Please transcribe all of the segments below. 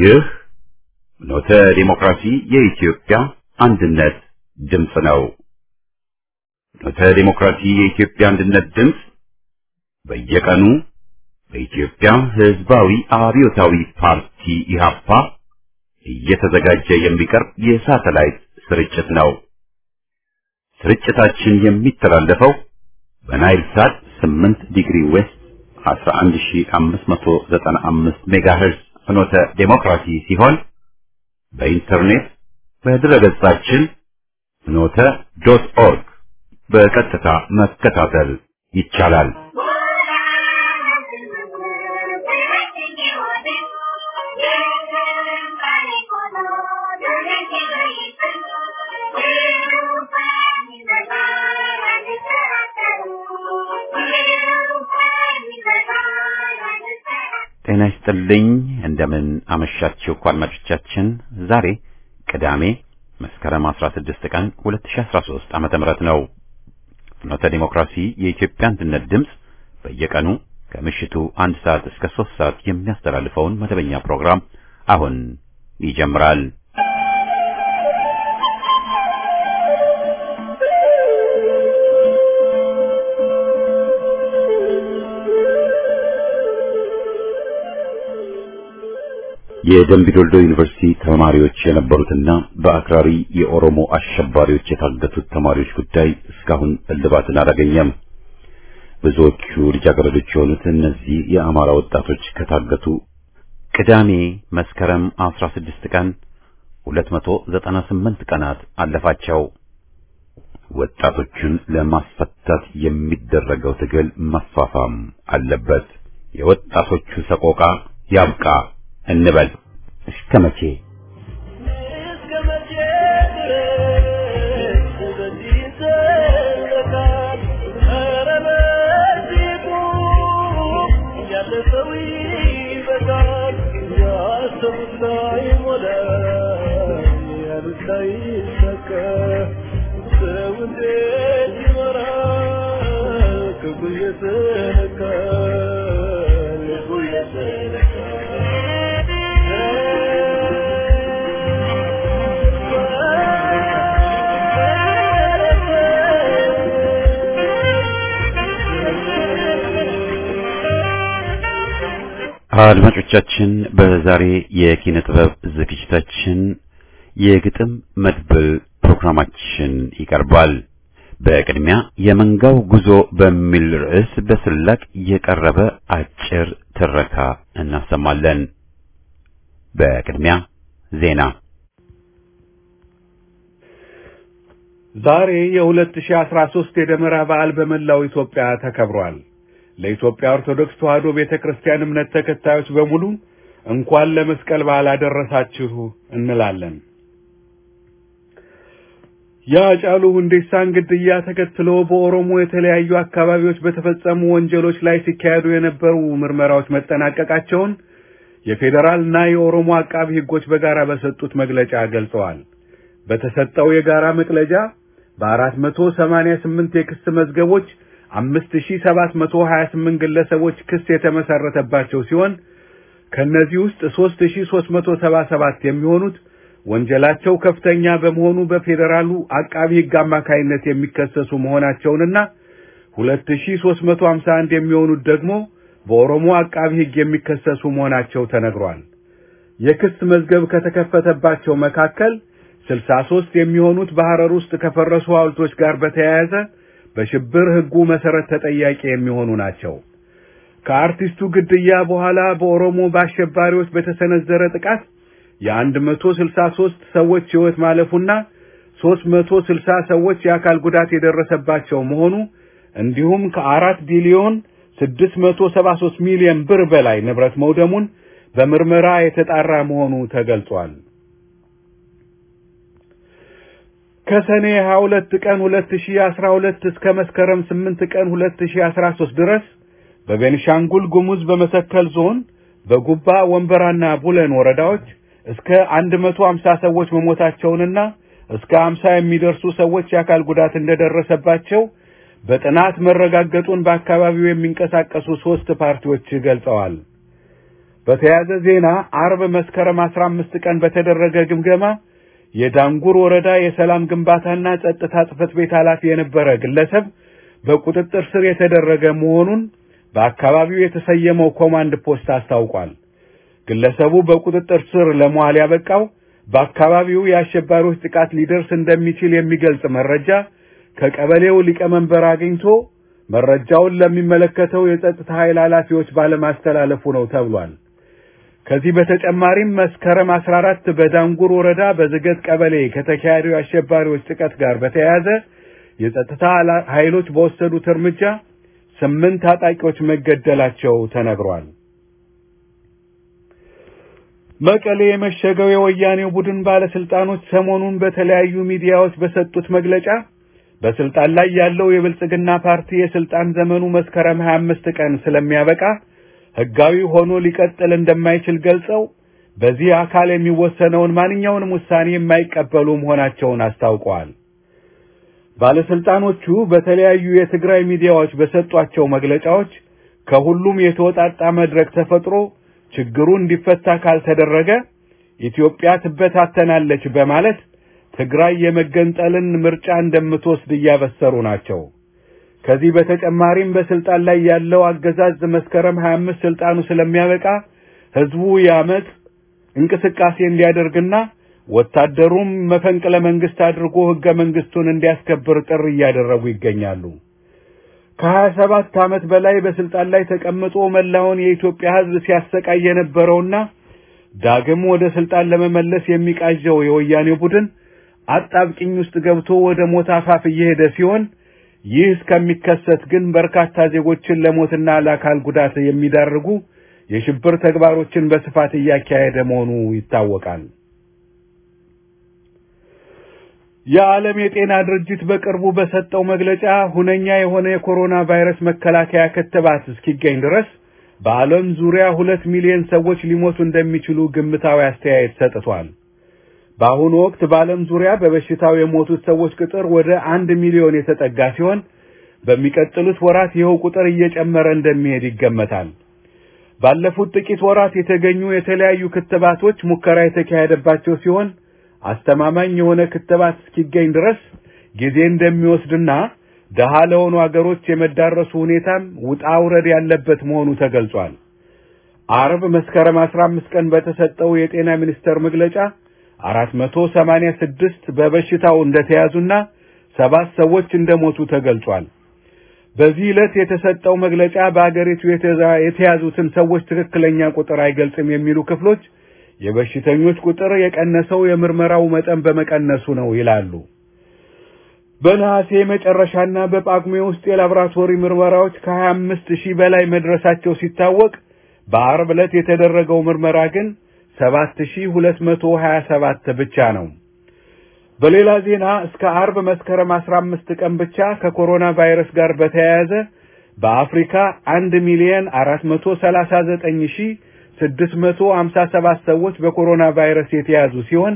ይህ ኖተ ዲሞክራሲ የኢትዮጵያ አንድነት ድምፅ ነው። ኖተ ዲሞክራሲ የኢትዮጵያ አንድነት ድምፅ በየቀኑ በኢትዮጵያ ሕዝባዊ አብዮታዊ ፓርቲ ኢህአፓ እየተዘጋጀ የሚቀርብ የሳተላይት ስርጭት ነው። ስርጭታችን የሚተላለፈው በናይል ሳት 8 ዲግሪ ዌስት 11595 ሜጋሄርዝ ፍኖተ ዴሞክራሲ ሲሆን በኢንተርኔት በድረገጻችን ፍኖተ ዶት ኦርግ በቀጥታ መከታተል ይቻላል። ጤና ይስጥልኝ። እንደምን አመሻችሁ አድማጮቻችን። ዛሬ ቅዳሜ መስከረም 16 ቀን 2013 ዓመተ ምህረት ነው። ፍኖተ ዲሞክራሲ የኢትዮጵያ አንድነት ድምፅ በየቀኑ ከምሽቱ አንድ ሰዓት እስከ ሶስት ሰዓት የሚያስተላልፈውን መደበኛ ፕሮግራም አሁን ይጀምራል። የደምቢዶልዶ ዩኒቨርሲቲ ተማሪዎች የነበሩትና በአክራሪ የኦሮሞ አሸባሪዎች የታገቱት ተማሪዎች ጉዳይ እስካሁን እልባትን አላገኘም። ብዙዎቹ ልጃገረዶች የሆኑት እነዚህ የአማራ ወጣቶች ከታገቱ ቅዳሜ መስከረም 16 ቀን 298 ቀናት አለፋቸው። ወጣቶቹን ለማስፈታት የሚደረገው ትግል መፋፋም አለበት። የወጣቶቹ ሰቆቃ ያብቃ እንበል። እስከ መቼ አድማጮቻችን በዛሬ የኪነ ጥበብ ዝግጅታችን የግጥም መድብል ፕሮግራማችን ይቀርባል። በቅድሚያ የመንጋው ጉዞ በሚል ርዕስ በስላቅ የቀረበ አጭር ትረካ እናሰማለን። በቅድሚያ ዜና። ዛሬ የ2013 የደመራ በዓል በመላው ኢትዮጵያ ተከብሯል። ለኢትዮጵያ ኦርቶዶክስ ተዋሕዶ ቤተ ክርስቲያን እምነት ተከታዮች በሙሉ እንኳን ለመስቀል በዓል አደረሳችሁ እንላለን። የአጫሉ ሁንዴሳን ግድያ ተከትሎ በኦሮሞ የተለያዩ አካባቢዎች በተፈጸሙ ወንጀሎች ላይ ሲካሄዱ የነበሩ ምርመራዎች መጠናቀቃቸውን የፌዴራልና የኦሮሞ አቃቢ ሕጎች በጋራ በሰጡት መግለጫ ገልጸዋል። በተሰጠው የጋራ መግለጫ በአራት መቶ ሰማንያ ስምንት የክስ መዝገቦች አምስት ሺህ ሰባት መቶ ሀያ ስምንት ግለሰቦች ክስ የተመሰረተባቸው ሲሆን ከእነዚህ ውስጥ ሦስት ሺህ ሦስት መቶ ሰባ ሰባት የሚሆኑት ወንጀላቸው ከፍተኛ በመሆኑ በፌዴራሉ አቃቢ ሕግ አማካይነት የሚከሰሱ መሆናቸውንና ሁለት ሺህ ሦስት መቶ ሀምሳ አንድ የሚሆኑት ደግሞ በኦሮሞ አቃቢ ሕግ የሚከሰሱ መሆናቸው ተነግሯል። የክስ መዝገብ ከተከፈተባቸው መካከል ስልሳ ሦስት የሚሆኑት በሐረር ውስጥ ከፈረሱ ሐውልቶች ጋር በተያያዘ በሽብር ሕጉ መሰረት ተጠያቂ የሚሆኑ ናቸው። ከአርቲስቱ ግድያ በኋላ በኦሮሞ በአሸባሪዎች በተሰነዘረ ጥቃት የአንድ መቶ ስልሳ ሦስት ሰዎች ሕይወት ማለፉና ሦስት መቶ ስልሳ ሰዎች የአካል ጉዳት የደረሰባቸው መሆኑ እንዲሁም ከአራት ቢሊዮን ስድስት መቶ ሰባ ሦስት ሚሊዮን ብር በላይ ንብረት መውደሙን በምርመራ የተጣራ መሆኑ ተገልጿል። ከሰኔ 22 ቀን 2012 እስከ መስከረም 8 ቀን 2013 ድረስ በቤንሻንጉል ጉሙዝ በመተከል ዞን በጉባ ወንበራና ቡለን ወረዳዎች እስከ 150 ሰዎች መሞታቸውንና እስከ 50 የሚደርሱ ሰዎች የአካል ጉዳት እንደደረሰባቸው በጥናት መረጋገጡን በአካባቢው የሚንቀሳቀሱ ሶስት ፓርቲዎች ገልጸዋል። በተያያዘ ዜና አርብ መስከረም 15 ቀን በተደረገ ግምገማ የዳንጉር ወረዳ የሰላም ግንባታና ጸጥታ ጽሕፈት ቤት ኃላፊ የነበረ ግለሰብ በቁጥጥር ስር የተደረገ መሆኑን በአካባቢው የተሰየመው ኮማንድ ፖስት አስታውቋል። ግለሰቡ በቁጥጥር ስር ለመዋል ያበቃው በአካባቢው የአሸባሪዎች ጥቃት ሊደርስ እንደሚችል የሚገልጽ መረጃ ከቀበሌው ሊቀመንበር አግኝቶ መረጃውን ለሚመለከተው የጸጥታ ኃይል ኃላፊዎች ባለማስተላለፉ ነው ተብሏል። ከዚህ በተጨማሪም መስከረም 14 በዳንጉር ወረዳ በዝገት ቀበሌ ከተካሄደው የአሸባሪዎች ጥቃት ጋር በተያያዘ የጸጥታ ኃይሎች በወሰዱት እርምጃ ስምንት ታጣቂዎች መገደላቸው ተነግሯል። መቀሌ የመሸገው የወያኔው ቡድን ባለስልጣኖች ሰሞኑን በተለያዩ ሚዲያዎች በሰጡት መግለጫ በስልጣን ላይ ያለው የብልጽግና ፓርቲ የስልጣን ዘመኑ መስከረም 25 ቀን ስለሚያበቃ ህጋዊ ሆኖ ሊቀጥል እንደማይችል ገልጸው በዚህ አካል የሚወሰነውን ማንኛውንም ውሳኔ የማይቀበሉ መሆናቸውን አስታውቀዋል። ባለስልጣኖቹ በተለያዩ የትግራይ ሚዲያዎች በሰጧቸው መግለጫዎች ከሁሉም የተወጣጣ መድረክ ተፈጥሮ ችግሩ እንዲፈታ ካልተደረገ ኢትዮጵያ ትበታተናለች በማለት ትግራይ የመገንጠልን ምርጫ እንደምትወስድ እያበሰሩ ናቸው። ከዚህ በተጨማሪም በስልጣን ላይ ያለው አገዛዝ መስከረም 25 ስልጣኑ ስለሚያበቃ ህዝቡ የአመፅ እንቅስቃሴ እንዲያደርግና ወታደሩም መፈንቅለ መንግስት አድርጎ ህገ መንግስቱን እንዲያስከብር ጥሪ እያደረጉ ይገኛሉ። ከሀያ ሰባት ዓመት በላይ በስልጣን ላይ ተቀምጦ መላውን የኢትዮጵያ ህዝብ ሲያሰቃይ የነበረውና ዳግም ወደ ስልጣን ለመመለስ የሚቃዠው የወያኔው ቡድን አጣብቂኝ ውስጥ ገብቶ ወደ ሞት አፋፍ እየሄደ ሲሆን ይህ እስከሚከሰት ግን በርካታ ዜጎችን ለሞትና ለአካል ጉዳት የሚዳርጉ የሽብር ተግባሮችን በስፋት እያካሄደ መሆኑ ይታወቃል። የዓለም የጤና ድርጅት በቅርቡ በሰጠው መግለጫ ሁነኛ የሆነ የኮሮና ቫይረስ መከላከያ ክትባት እስኪገኝ ድረስ በዓለም ዙሪያ ሁለት ሚሊዮን ሰዎች ሊሞቱ እንደሚችሉ ግምታዊ አስተያየት ሰጥቷል። በአሁኑ ወቅት በዓለም ዙሪያ በበሽታው የሞቱት ሰዎች ቁጥር ወደ አንድ ሚሊዮን የተጠጋ ሲሆን በሚቀጥሉት ወራት ይኸው ቁጥር እየጨመረ እንደሚሄድ ይገመታል። ባለፉት ጥቂት ወራት የተገኙ የተለያዩ ክትባቶች ሙከራ የተካሄደባቸው ሲሆን አስተማማኝ የሆነ ክትባት እስኪገኝ ድረስ ጊዜ እንደሚወስድና ደሃ ለሆኑ አገሮች የመዳረሱ ሁኔታም ውጣ ውረድ ያለበት መሆኑ ተገልጿል። አርብ መስከረም 15 ቀን በተሰጠው የጤና ሚኒስቴር መግለጫ 486 በበሽታው እንደተያዙና ሰባት ሰዎች እንደሞቱ ተገልጿል። በዚህ ዕለት የተሰጠው መግለጫ በአገሪቱ የተያዙትን ሰዎች ትክክለኛ ቁጥር አይገልጽም የሚሉ ክፍሎች የበሽተኞች ቁጥር የቀነሰው የምርመራው መጠን በመቀነሱ ነው ይላሉ። በነሐሴ መጨረሻና በጳጉሜ ውስጥ የላቦራቶሪ ምርመራዎች ከ25 ሺህ በላይ መድረሳቸው ሲታወቅ በአርብ ዕለት የተደረገው ምርመራ ግን 7227 ብቻ ነው። በሌላ ዜና እስከ አርብ መስከረም 15 ቀን ብቻ ከኮሮና ቫይረስ ጋር በተያያዘ በአፍሪካ 1 ሚሊዮን 439657 ሰዎች በኮሮና ቫይረስ የተያዙ ሲሆን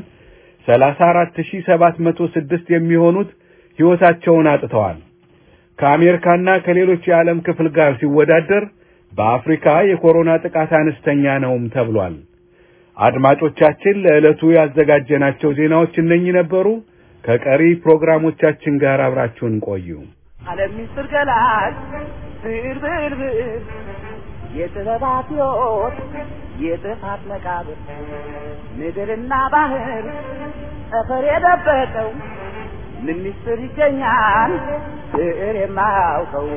34706 የሚሆኑት ሕይወታቸውን አጥተዋል። ከአሜሪካና ከሌሎች የዓለም ክፍል ጋር ሲወዳደር በአፍሪካ የኮሮና ጥቃት አነስተኛ ነውም ተብሏል። አድማጮቻችን ለዕለቱ ያዘጋጀናቸው ዜናዎች እነኚህ ነበሩ። ከቀሪ ፕሮግራሞቻችን ጋር አብራችሁን ቆዩ። ዓለም ምስጢር ገላጭ ብዕር ብዕር ብዕር የጥበባት ሕይወት የጥፋት መቃብር ምድርና ባህር ጠፈር የደበቀው ምን ምስጢር ይገኛል ብዕር የማያውቀው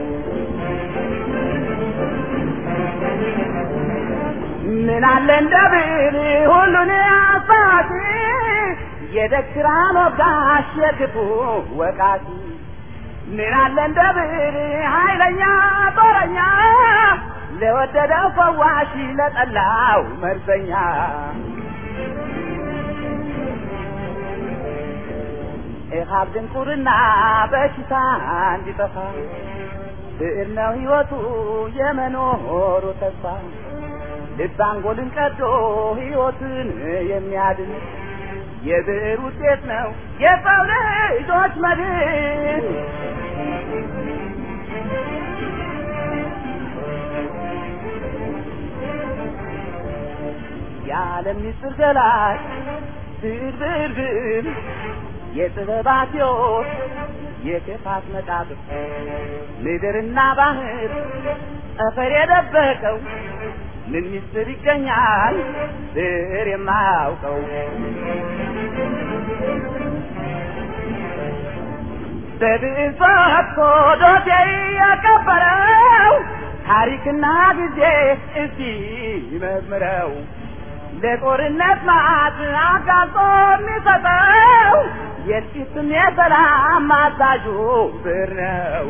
ምን አለ እንደ ብዕር ሁሉን አባቲ የደክራን ወጋሽ የክፉ ወቃቲ ምን አለ እንደ ብዕር ኃይለኛ ጦረኛ ለወደደው ፈዋሽ ለጠላው መርዘኛ ኢሃብ ድንቁርና በሽታ እንዲጠፋ ብዕር ነው ሕይወቱ የመኖሩ ተስፋ ልብ አንጎልን ቀዶ ሕይወትን የሚያድን የብዕር ውጤት ነው የሰው ልጆች መድን። የዓለም ምስጢር ገላጭ ብዕር ብዕር ብዕር የጥበባት ሕይወት የክፋት መቃብር ምድርና ባህር ጠፈር የደበቀው ምን ምስጢር ይገኛል ብዕር የማያውቀው በብዕር ጽፎ ዶሴ ያቀበረው ታሪክና ጊዜ እስቲ ይመርምረው ለጦርነት ማዕት አጋልጦ የሚሰጠው የጥቂትም የሰላም አዛዡ ብዕር ነው።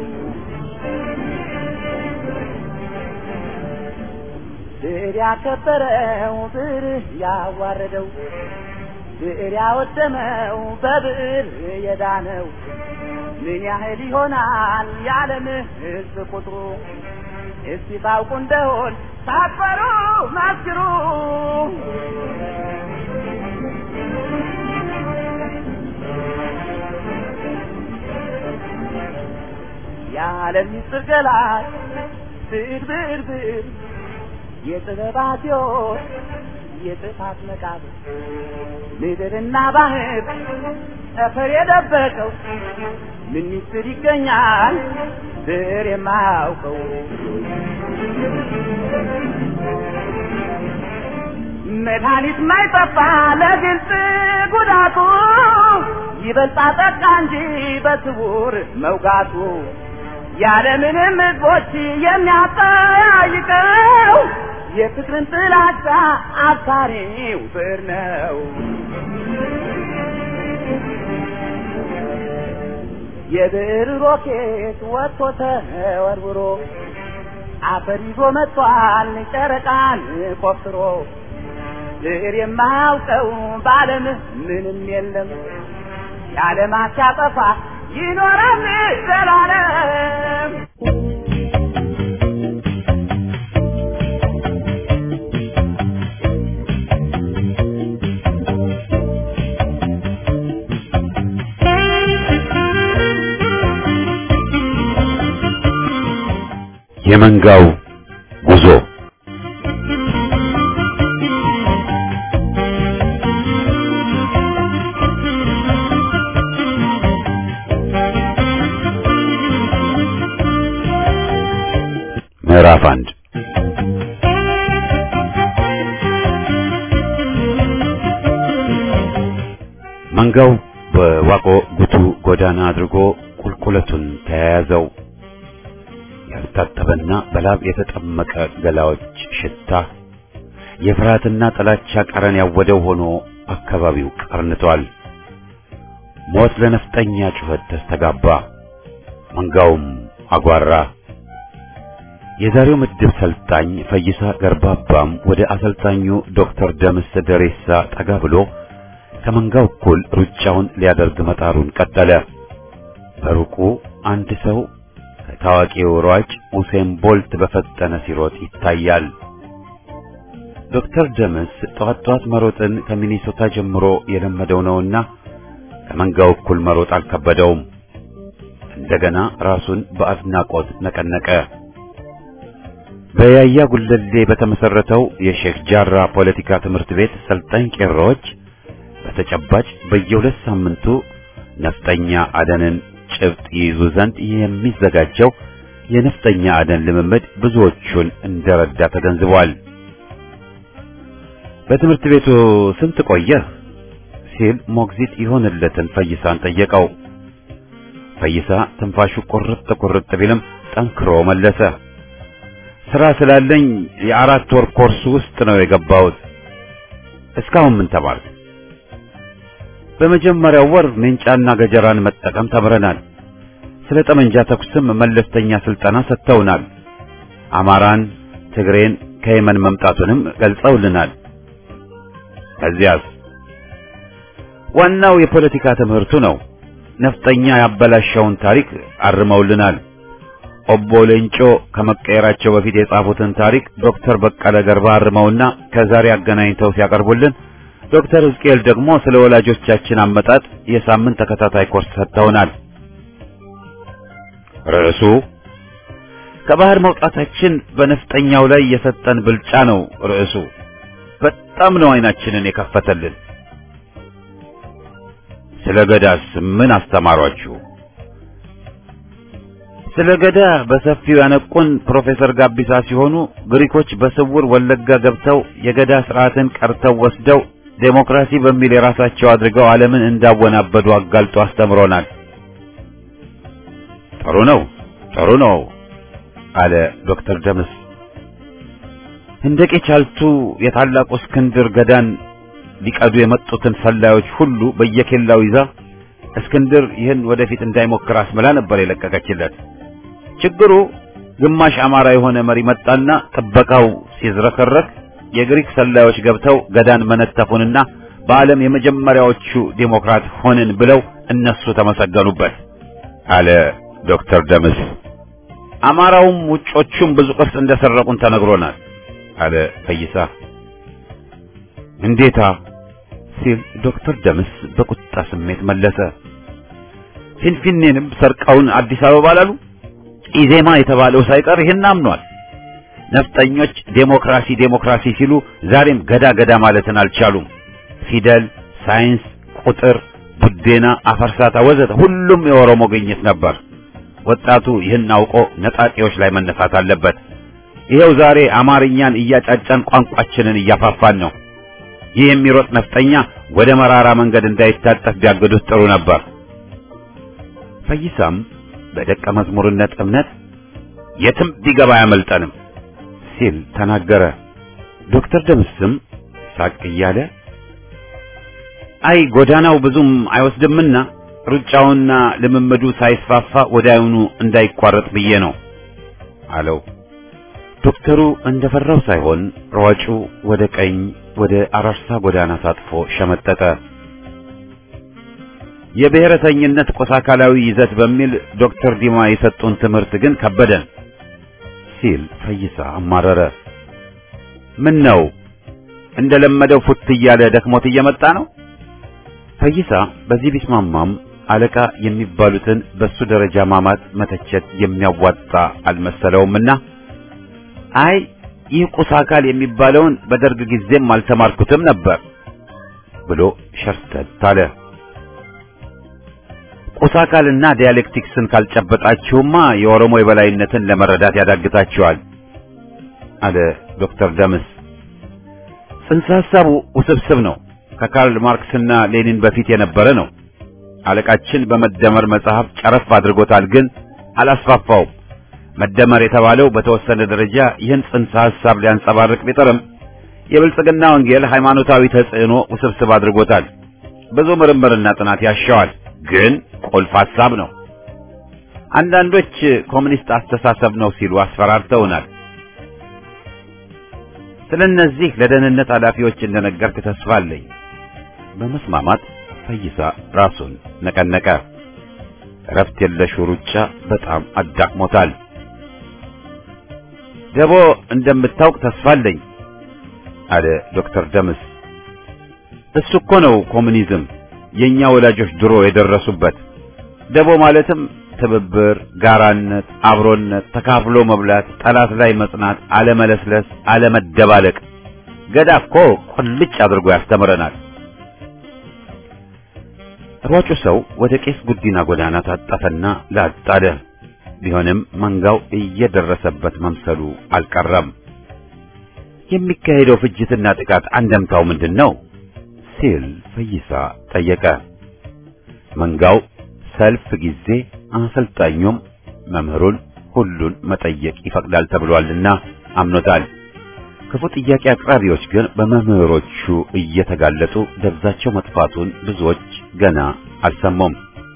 ብዕር ያከበረው ብዕር ያዋረደው ብዕር ያወደመው በብዕር የዳነው ምን ያህል ይሆናል የዓለም ሕዝብ ቁጥሩ? እስቲ ታውቁ እንደሆን ሳትፈሩ መስክሩ። የዓለም ምስጢር ገላጭ ብዕር ብዕር ብዕር የጥበባት ሕይወት የጥፋት መቃብር ምድርና ባህር ጠፈር የደበቀው ምን ምስጢር ይገኛል ብዕር የማያውቀው? መድኃኒት ማይጠፋ ለግልጽ ጉዳቱ ይበልጣ ጠቃ እንጂ በስውር መውጋቱ ያለምንም ሕዝቦች የሚያጠያይቀው የፍቅርን ጥላቻ አባሪው ብዕር ነው። የብዕር ሮኬት ወጥቶ ተወርውሮ አፈር ይዞ መጥቷል ጨረቃን ቆፍሮ ብዕር የማያውቀው በዓለም ምንም የለም የዓለማት ሲያጠፋ ይኖራል ዘላለም። የመንጋው ጉዞ ምዕራፍ አንድ መንጋው በዋቆ ጉቱ ጎዳና አድርጎ ቁልቁለቱን ተያያዘው። ያልታጠበና በላብ የተጠመቀ ገላዎች ሽታ የፍርሃትና ጥላቻ ቀረን ያወደው ሆኖ አካባቢው ቀርንቷል። ሞት ለነፍጠኛ ጩኸት ተስተጋባ። መንጋውም አጓራ። የዛሬው ምድብ ሰልጣኝ ፈይሳ ገርባባም ወደ አሰልጣኙ ዶክተር ደምስ ደሬሳ ጠጋ ብሎ ከመንጋው እኩል ሩጫውን ሊያደርግ መጣሩን ቀጠለ። በሩቁ አንድ ሰው ከታዋቂው ሯጭ ኡሴን ቦልት በፈጠነ ሲሮጥ ይታያል። ዶክተር ደምስ ጠዋት ጠዋት መሮጥን ከሚኒሶታ ጀምሮ የለመደው ነውና ከመንጋው እኩል መሮጥ አልከበደውም። እንደገና ራሱን በአድናቆት ነቀነቀ። በያያ ጉለሌ በተመሰረተው የሼክ ጃራ ፖለቲካ ትምህርት ቤት ሰልጣኝ ቄሮዎች በተጨባጭ በየሁለት ሳምንቱ ነፍጠኛ አደንን ጭብጥ ይይዙ ዘንድ የሚዘጋጀው የነፍጠኛ አደን ልምምድ ብዙዎቹን እንደረዳ ተገንዝቧል። በትምህርት ቤቱ ስንት ቆየህ? ሲል ሞግዚት ይሆንለትን ፈይሳን ጠየቀው። ፈይሳ ትንፋሹ ቁርጥ ቁርጥ ቢልም ጠንክሮ መለሰ። ስራ ስላለኝ የአራት ወር ኮርስ ውስጥ ነው የገባሁት። እስካሁን ምን ተማርክ? በመጀመሪያው ወር ሜንጫና ገጀራን መጠቀም ተምረናል። ስለ ጠመንጃ ተኩስም መለስተኛ ስልጠና ሰጥተውናል። አማራን፣ ትግሬን ከየመን መምጣቱንም ገልጸውልናል። ከዚያስ ዋናው የፖለቲካ ትምህርቱ ነው። ነፍጠኛ ያበላሸውን ታሪክ አርመውልናል። ኦቦ ሌንጮ ከመቀየራቸው በፊት የጻፉትን ታሪክ ዶክተር በቀለ ገርባ አርመውና ከዛሬ አገናኝተው ሲያቀርቡልን ዶክተር ሕዝቅኤል ደግሞ ስለ ወላጆቻችን አመጣጥ የሳምንት ተከታታይ ኮርስ ሰጥተውናል። ርዕሱ ከባህር መውጣታችን በነፍጠኛው ላይ የሰጠን ብልጫ ነው። ርዕሱ በጣም ነው አይናችንን የከፈተልን። ስለ ገዳስ ምን አስተማሯችሁ? ስለ ገዳ በሰፊው ያነቁን ፕሮፌሰር ጋቢሳ ሲሆኑ ግሪኮች በስውር ወለጋ ገብተው የገዳ ስርዓትን ቀርተው ወስደው ዴሞክራሲ በሚል የራሳቸው አድርገው ዓለምን እንዳወናበዱ አጋልጦ አስተምሮናል። ጥሩ ነው፣ ጥሩ ነው አለ ዶክተር ደምስ። ህንደቄ ቻልቱ የታላቁ እስክንድር ገዳን ሊቀዱ የመጡትን ሰላዮች ሁሉ በየኬላው ይዛ እስክንድር ይህን ወደፊት እንዳይሞክር አስምላ ነበር የለቀቀችለት። ችግሩ ግማሽ አማራ የሆነ መሪ መጣና ጥበቃው ሲዝረከረክ የግሪክ ሰላዮች ገብተው ገዳን መነተፉንና በዓለም የመጀመሪያዎቹ ዴሞክራት ሆንን ብለው እነሱ ተመሰገኑበት አለ ዶክተር ደምስ። አማራውም ውጮቹም ብዙ ቅርስ እንደሰረቁን ተነግሮናል አለ ፈይሳ። እንዴታ ሲል ዶክተር ደምስ በቁጣ ስሜት መለሰ። ፊንፊኔንም ሰርቀውን አዲስ አበባ ላሉ ኢዜማ የተባለው ሳይቀር ይህን አምኗል። ነፍጠኞች ዴሞክራሲ ዴሞክራሲ ሲሉ ዛሬም ገዳ ገዳ ማለትን አልቻሉም። ፊደል፣ ሳይንስ፣ ቁጥር፣ ቡዴና፣ አፈርሳታ ወዘተ ሁሉም የኦሮሞ ግኝት ነበር። ወጣቱ ይህን አውቆ ነጣቂዎች ላይ መነሳት አለበት። ይሄው ዛሬ አማርኛን እያጫጫን ቋንቋችንን እያፋፋን ነው። ይህ የሚሮጥ ነፍጠኛ ወደ መራራ መንገድ እንዳይታጠፍ ቢያገዱት ጥሩ ነበር። ፈይሳም በደቀ መዝሙርነት እምነት የትም ቢገባ አያመልጠንም ሲል ተናገረ። ዶክተር ደምስም ሳቅ እያለ አይ ጎዳናው ብዙም አይወስድምና ሩጫውና ልምምዱ ሳይስፋፋ ወዲያውኑ እንዳይቋረጥ ብዬ ነው አለው። ዶክተሩ እንደፈራው ሳይሆን ሯጩ ወደ ቀኝ ወደ አራርሳ ጎዳና ታጥፎ ሸመጠጠ። የብሔረተኝነት ቆሳ አካላዊ ይዘት በሚል ዶክተር ዲማ የሰጡን ትምህርት ግን ከበደን ሲል ፈይሳ አማረረ። ምን ነው እንደለመደው ፉት እያለ ደክሞት እየመጣ ነው? ፈይሳ በዚህ ቢስማማም አለቃ የሚባሉትን በሱ ደረጃ ማማት መተቸት የሚያዋጣ አልመሰለውምና አይ ይህ ቁስ አካል የሚባለውን በደርግ ጊዜም አልተማርኩትም ነበር ብሎ ሸርተት አለ። ቁስ አካልና ዲያሌክቲክስን ካልጨበጣችሁማ የኦሮሞ የበላይነትን ለመረዳት ያዳግታችኋል አለ ዶክተር ደምስ። ጽንሰ ሐሳቡ ውስብስብ ነው። ከካርል ማርክስና ሌኒን በፊት የነበረ ነው። አለቃችን በመደመር መጽሐፍ ጨረፍ አድርጎታል፣ ግን አላስፋፋውም። መደመር የተባለው በተወሰነ ደረጃ ይህን ጽንሰ ሐሳብ ሊያንጸባርቅ ቢጥርም የብልጽግና ወንጌል ሃይማኖታዊ ተጽዕኖ ውስብስብ አድርጎታል። ብዙ ምርምርና ጥናት ያሻዋል፣ ግን ቁልፍ ሐሳብ ነው። አንዳንዶች ኮሚኒስት አስተሳሰብ ነው ሲሉ አስፈራርተውናል። ስለ እነዚህ ለደህንነት ኃላፊዎች እንደነገርክ ተስፋ አለኝ። በመስማማት ፈይሳ ራሱን ነቀነቀ። እረፍት የለሹ ሩጫ በጣም አዳክሞታል። ደቦ እንደምታውቅ ተስፋ አለኝ አለ ዶክተር ደምስ። እሱ እኮ ነው ኮሙኒዝም የኛ ወላጆች ድሮ የደረሱበት። ደቦ ማለትም ትብብር፣ ጋራነት፣ አብሮነት፣ ተካፍሎ መብላት፣ ጠላት ላይ መጽናት፣ አለመለስለስ፣ አለመደባለቅ። ገዳ እኮ ቁልጭ አድርጎ ያስተምረናል። ሯጩ ሰው ወደ ቄስ ጉዲና ጎዳና ታጠፈና ላጥ አለ። ቢሆንም መንጋው እየደረሰበት መምሰሉ አልቀረም። የሚካሄደው ፍጅትና ጥቃት አንደምታው ምንድን ነው ሲል ፈይሳ ጠየቀ። መንጋው ሰልፍ ጊዜ አሰልጣኙም መምህሩን ሁሉን መጠየቅ ይፈቅዳል ተብሏልና አምኖታል። ክፉ ጥያቄ አቅራቢዎች ግን በመምህሮቹ እየተጋለጡ ደብዛቸው መጥፋቱን ብዙዎች ገና አልሰሙም።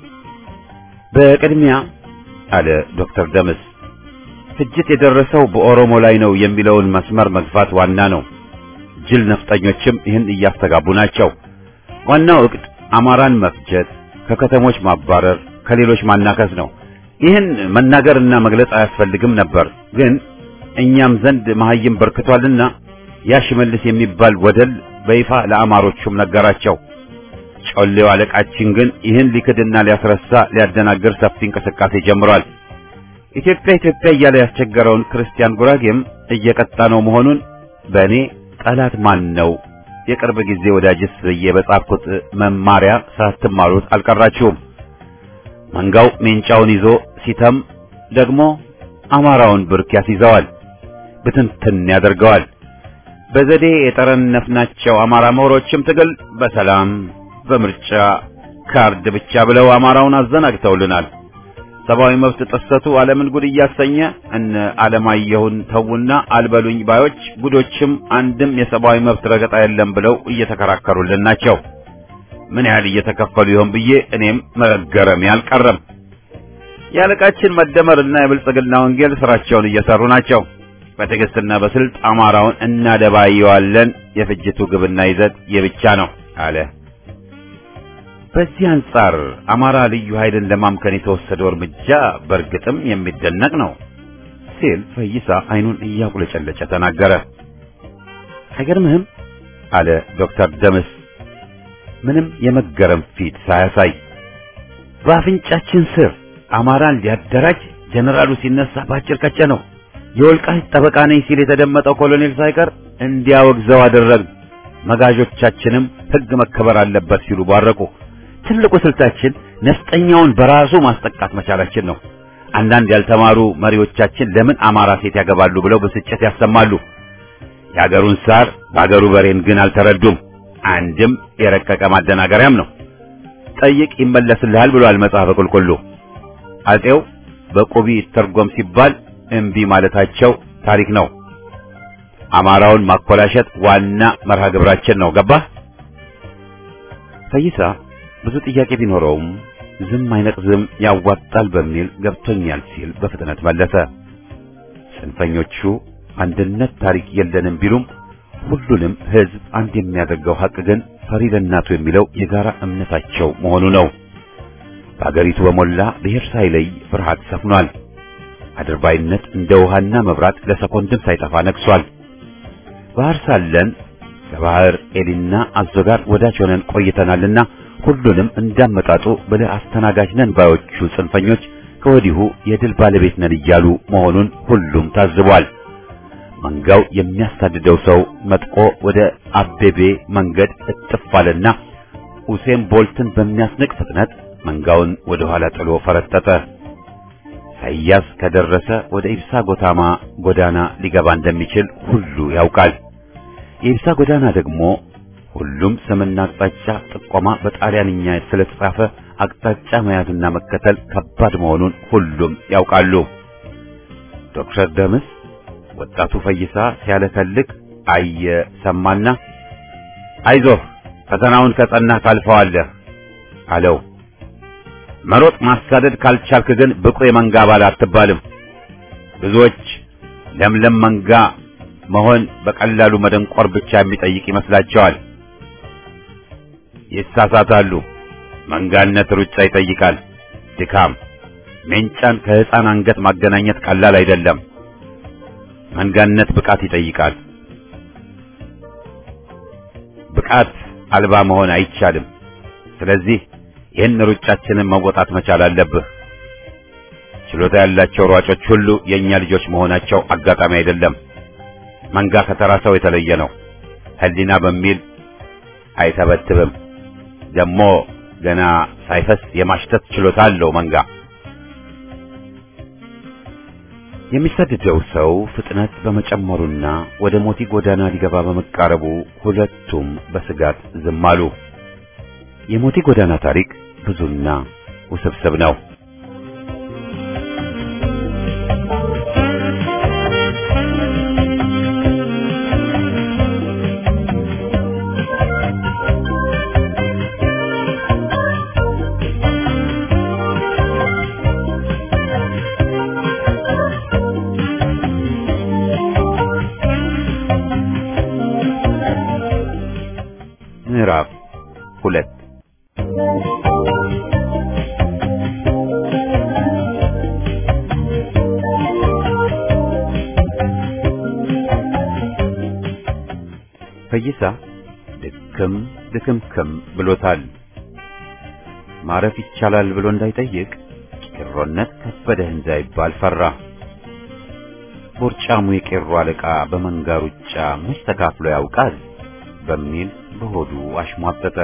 በቅድሚያ አለ ዶክተር ደምስ ፍጅት የደረሰው በኦሮሞ ላይ ነው የሚለውን መስመር መግፋት ዋና ነው። ጅል ነፍጠኞችም ይህን እያስተጋቡ ናቸው። ዋናው እቅድ አማራን መፍጀት፣ ከከተሞች ማባረር፣ ከሌሎች ማናከስ ነው። ይህን መናገርና መግለጽ አያስፈልግም ነበር ግን እኛም ዘንድ መሐይም በርክቷልና ያ ሽመልስ የሚባል ወደል በይፋ ለአማሮቹም ነገራቸው። ጮሌው አለቃችን ግን ይህን ሊክድና ሊያስረሳ ሊያደናግር ሰፊ እንቅስቃሴ ጀምሯል። ኢትዮጵያ ኢትዮጵያ እያለ ያስቸገረውን ክርስቲያን ጉራጌም እየቀጣ ነው መሆኑን በእኔ ጠላት ማን ነው? የቅርብ ጊዜ ወዳጅስ ብዬ በጻፍኩት መማሪያ ሳትማሩት አልቀራችሁም። መንጋው ሜንጫውን ይዞ ሲተም ደግሞ አማራውን ብርክ ያስይዘዋል፣ ብትንትን ያደርገዋል። በዘዴ የጠረነፍናቸው አማራ ምሁሮችም ትግል በሰላም በምርጫ ካርድ ብቻ ብለው አማራውን አዘናግተውልናል። ሰብአዊ መብት ጥሰቱ ዓለምን ጉድ እያሰኘ እነ ዓለማየሁን ተውና አልበሉኝ ባዮች ጉዶችም አንድም የሰብአዊ መብት ረገጣ የለም ብለው እየተከራከሩልን ናቸው። ምን ያህል እየተከፈሉ ይሆን ብዬ እኔም መገረሜ አልቀረም። የአለቃችን መደመርና የብልጽግና ወንጌል ስራቸውን እየሰሩ ናቸው። በትዕግስትና በስልት አማራውን እናደባየዋለን። የፍጅቱ ግብና ይዘት የብቻ ነው አለ። በዚህ አንጻር አማራ ልዩ ኃይልን ለማምከን የተወሰደው እርምጃ በእርግጥም የሚደነቅ ነው ሲል ፈይሳ አይኑን እያቁለጨለጨ ተናገረ። አይገርምህም? አለ ዶክተር ደምስ ምንም የመገረም ፊት ሳያሳይ። በአፍንጫችን ስር አማራን ሊያደራጅ ጀነራሉ ሲነሳ ባጭር ቀጨ ነው። የወልቃይት ጠበቃ ነኝ ሲል የተደመጠው ኮሎኔል ሳይቀር እንዲያወግዘው አደረግ። መጋዦቻችንም ሕግ መከበር አለበት ሲሉ ባረቁ። ትልቁ ስልታችን ነፍጠኛውን በራሱ ማስጠቃት መቻላችን ነው። አንዳንድ ያልተማሩ መሪዎቻችን ለምን አማራ ሴት ያገባሉ ብለው ብስጭት ያሰማሉ። የአገሩን ሳር በአገሩ በሬን ግን አልተረዱም። አንድም የረቀቀ ማደናገሪያም ነው። ጠይቅ ይመለስልሃል ብሏል መጽሐፈ ቁልቁሉ። አጼው በቁቢ ተርጎም ሲባል እምቢ ማለታቸው ታሪክ ነው። አማራውን ማኮላሸት ዋና መርሃ ግብራችን ነው። ገባህ? ፈይሳ ብዙ ጥያቄ ቢኖረውም ዝም አይነቅዝም ያዋጣል በሚል ገብቶኛል ሲል በፍጥነት መለሰ። ጽንፈኞቹ አንድነት ታሪክ የለንም ቢሉም ሁሉንም ሕዝብ አንድ የሚያደርገው ሐቅ ግን ፈሪ ለእናቱ የሚለው የጋራ እምነታቸው መሆኑ ነው። በአገሪቱ በሞላ ብሔር ሳይለይ ፍርሃት ሰፍኗል። አድርባይነት እንደ ውሃና መብራት ለሰኮንድም ሳይጠፋ ነግሷል። ባህር ሳለን ከባህር ኤሊና አዞ ጋር ወዳጅ ሆነን ቆይተናልና ሁሉንም እንዳመጣጡ ብለህ አስተናጋጅ ነን ባዮቹ ጽንፈኞች ከወዲሁ የድል ባለቤት ነን እያሉ መሆኑን ሁሉም ታዝቧል። መንጋው የሚያሳድደው ሰው መጥቆ ወደ አቤቤ መንገድ እጥፍ አለና ኡሴን ቦልትን በሚያስንቅ ፍጥነት መንጋውን ወደ ኋላ ጥሎ ፈረጠጠ። ሳያስ ከደረሰ ወደ ኢብሳ ጎታማ ጎዳና ሊገባ እንደሚችል ሁሉ ያውቃል። የኢብሳ ጎዳና ደግሞ ሁሉም ስምና አቅጣጫ ጥቆማ በጣሊያንኛ ስለተጻፈ አቅጣጫ መያዝና መከተል ከባድ መሆኑን ሁሉም ያውቃሉ። ዶክተር ደምስ ወጣቱ ፈይሳ ሲያለከልክ አየ ሰማና፣ አይዞህ ፈተናውን ከጸናህ ታልፈዋለህ አለው። መሮጥ ማሳደድ ካልቻልክ ግን ብቁ የመንጋ አባል አትባልም። ብዙዎች ለምለም መንጋ መሆን በቀላሉ መደንቆር ብቻ የሚጠይቅ ይመስላቸዋል። ይሳሳታሉ። መንጋነት ሩጫ ይጠይቃል፣ ድካም። ሜንጫን ከሕፃን አንገት ማገናኘት ቀላል አይደለም። መንጋነት ብቃት ይጠይቃል። ብቃት አልባ መሆን አይቻልም። ስለዚህ ይህን ሩጫችንን መወጣት መቻል አለብህ። ችሎታ ያላቸው ሯጮች ሁሉ የእኛ ልጆች መሆናቸው አጋጣሚ አይደለም። መንጋ ከተራ ሰው የተለየ ነው። ሕሊና በሚል አይተበትብም። ደግሞ ገና ሳይፈስ የማሽተት ችሎታ አለው መንጋ። የሚሰድደው ሰው ፍጥነት በመጨመሩና ወደ ሞቲ ጎዳና ሊገባ በመቃረቡ ሁለቱም በስጋት ዝም አሉ። የሞቲ ጎዳና ታሪክ ብዙና ውስብስብ ነው። ምዕራፍ ሁለት ፈይሳ ድክም ድክምክም ብሎታል። ማረፍ ይቻላል ብሎ እንዳይጠይቅ ጭሮነት ከበደ እንዳይባል ፈራ። ቦርጫሙ የቄሮ አለቃ በመንጋ ሩጫ መች ተካፍሎ ያውቃል በሚል በሆዱ አሽሟጠጠ።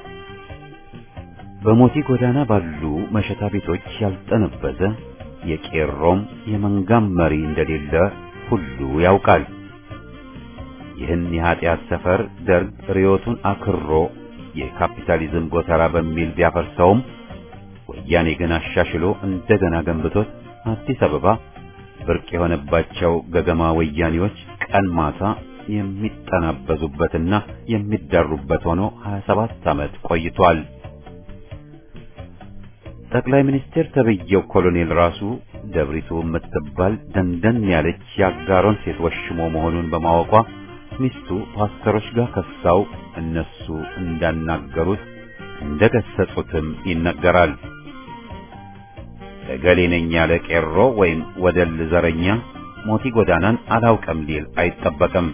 በሞቲ ጎዳና ባሉ መሸታ ቤቶች ያልጠነበዘ የቄሮም የመንጋም መሪ እንደሌለ ሁሉ ያውቃል። ይህን የኃጢአት ሰፈር ደርግ ርዮቱን አክሮ የካፒታሊዝም ጎተራ በሚል ቢያፈርሰውም ወያኔ ግን አሻሽሎ እንደገና ገንብቶት አዲስ አበባ ብርቅ የሆነባቸው ገገማ ወያኔዎች ቀን ማታ የሚጠናበዙበትና የሚዳሩበት ሆኖ 27 ዓመት ቆይቷል። ጠቅላይ ሚኒስቴር ተብዬው ኮሎኔል ራሱ ደብሪቱ የምትባል ደንደን ያለች የአጋሮን ሴት ወሽሞ መሆኑን በማወቋ ሚስቱ ፓስተሮች ጋር ከሳው እነሱ እንዳናገሩት እንደገሰጹትም ይነገራል። እገሌ ነኝ ያለ ቄሮ ወይም ወደል ዘረኛ ሞቲ ጎዳናን አላውቅም ሊል አይጠበቅም።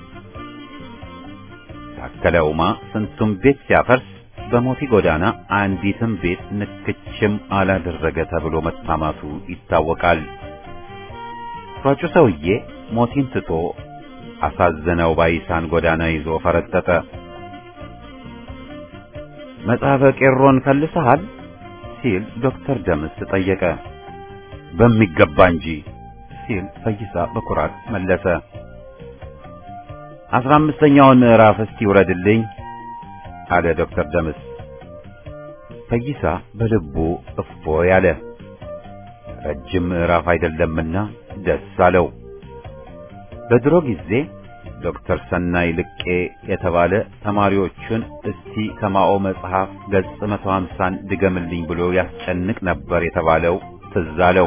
ታከለ ኡማ ስንቱም ቤት ሲያፈርስ በሞቲ ጎዳና አንዲትም ቤት ንክችም አላደረገ ተብሎ መታማቱ ይታወቃል። ሯጩ ሰውዬ ሞቲን ትቶ አሳዘነው ባይሳን ጎዳና ይዞ ፈረጠጠ። መጽሐፈ ቄሮን ከልሰሃል ሲል ዶክተር ደምስ ጠየቀ። በሚገባ እንጂ ሲል ፈይሳ በኩራት መለሰ። አስራ አምስተኛውን ምዕራፍ እስቲ ውረድልኝ አለ ዶክተር ደምስ። ፈይሳ በልቡ እፎ ያለ ረጅም ምዕራፍ አይደለምና ደስ አለው። በድሮ ጊዜ ዶክተር ሰናይ ልቄ የተባለ ተማሪዎቹን እስቲ ከማኦ መጽሐፍ ገጽ መቶ ሀምሳን ድገምልኝ ብሎ ያስጨንቅ ነበር የተባለው ትዝ አለው።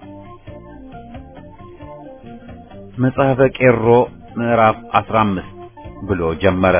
መጽሐፈ ቄሮ ምዕራፍ አስራ አምስት ብሎ ጀመረ።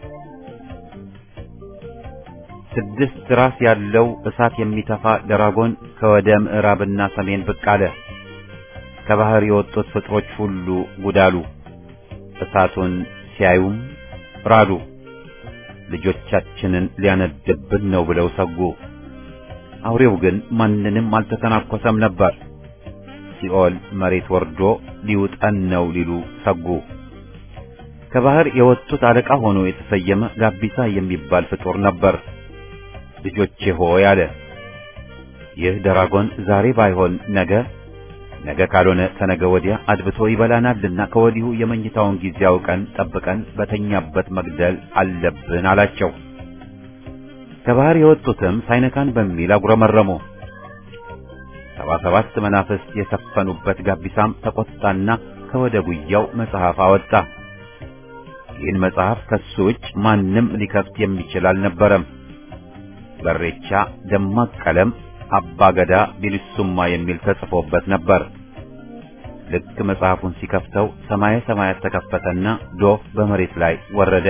ስድስት ራስ ያለው እሳት የሚተፋ ደራጎን ከወደ ምዕራብና ሰሜን ብቅ አለ። ከባህር የወጡት ፍጥሮች ሁሉ ጉዳሉ። እሳቱን ሲያዩም ራዱ። ልጆቻችንን ሊያነድብን ነው ብለው ሰጉ። አውሬው ግን ማንንም አልተተናኮሰም ነበር። ሲኦል መሬት ወርዶ ሊውጠን ነው ሊሉ ሰጉ። ከባህር የወጡት አለቃ ሆኖ የተሰየመ ጋቢሳ የሚባል ፍጡር ነበር። ልጆቼ ሆይ አለ። ይህ ደራጎን ዛሬ ባይሆን ነገ ነገ ካልሆነ ተነገ ወዲያ አድብቶ ይበላናልና ከወዲሁ የመኝታውን ጊዜ አውቀን ጠብቀን በተኛበት መግደል አለብን አላቸው። ከባህር የወጡትም ሳይነካን በሚል አጉረመረሙ። ሰባ ሰባት መናፍስት የሰፈኑበት ጋቢሳም ተቆጣና ከወደ ጉያው መጽሐፍ አወጣ። ይህን መጽሐፍ ከሱ ውጭ ማንም ሊከፍት የሚችል አልነበረም። በሬቻ ደማቅ ቀለም አባገዳ ቢልሱማ የሚል ተጽፎበት ነበር። ልክ መጽሐፉን ሲከፍተው ሰማየ ሰማያት ተከፈተና ዶፍ በመሬት ላይ ወረደ።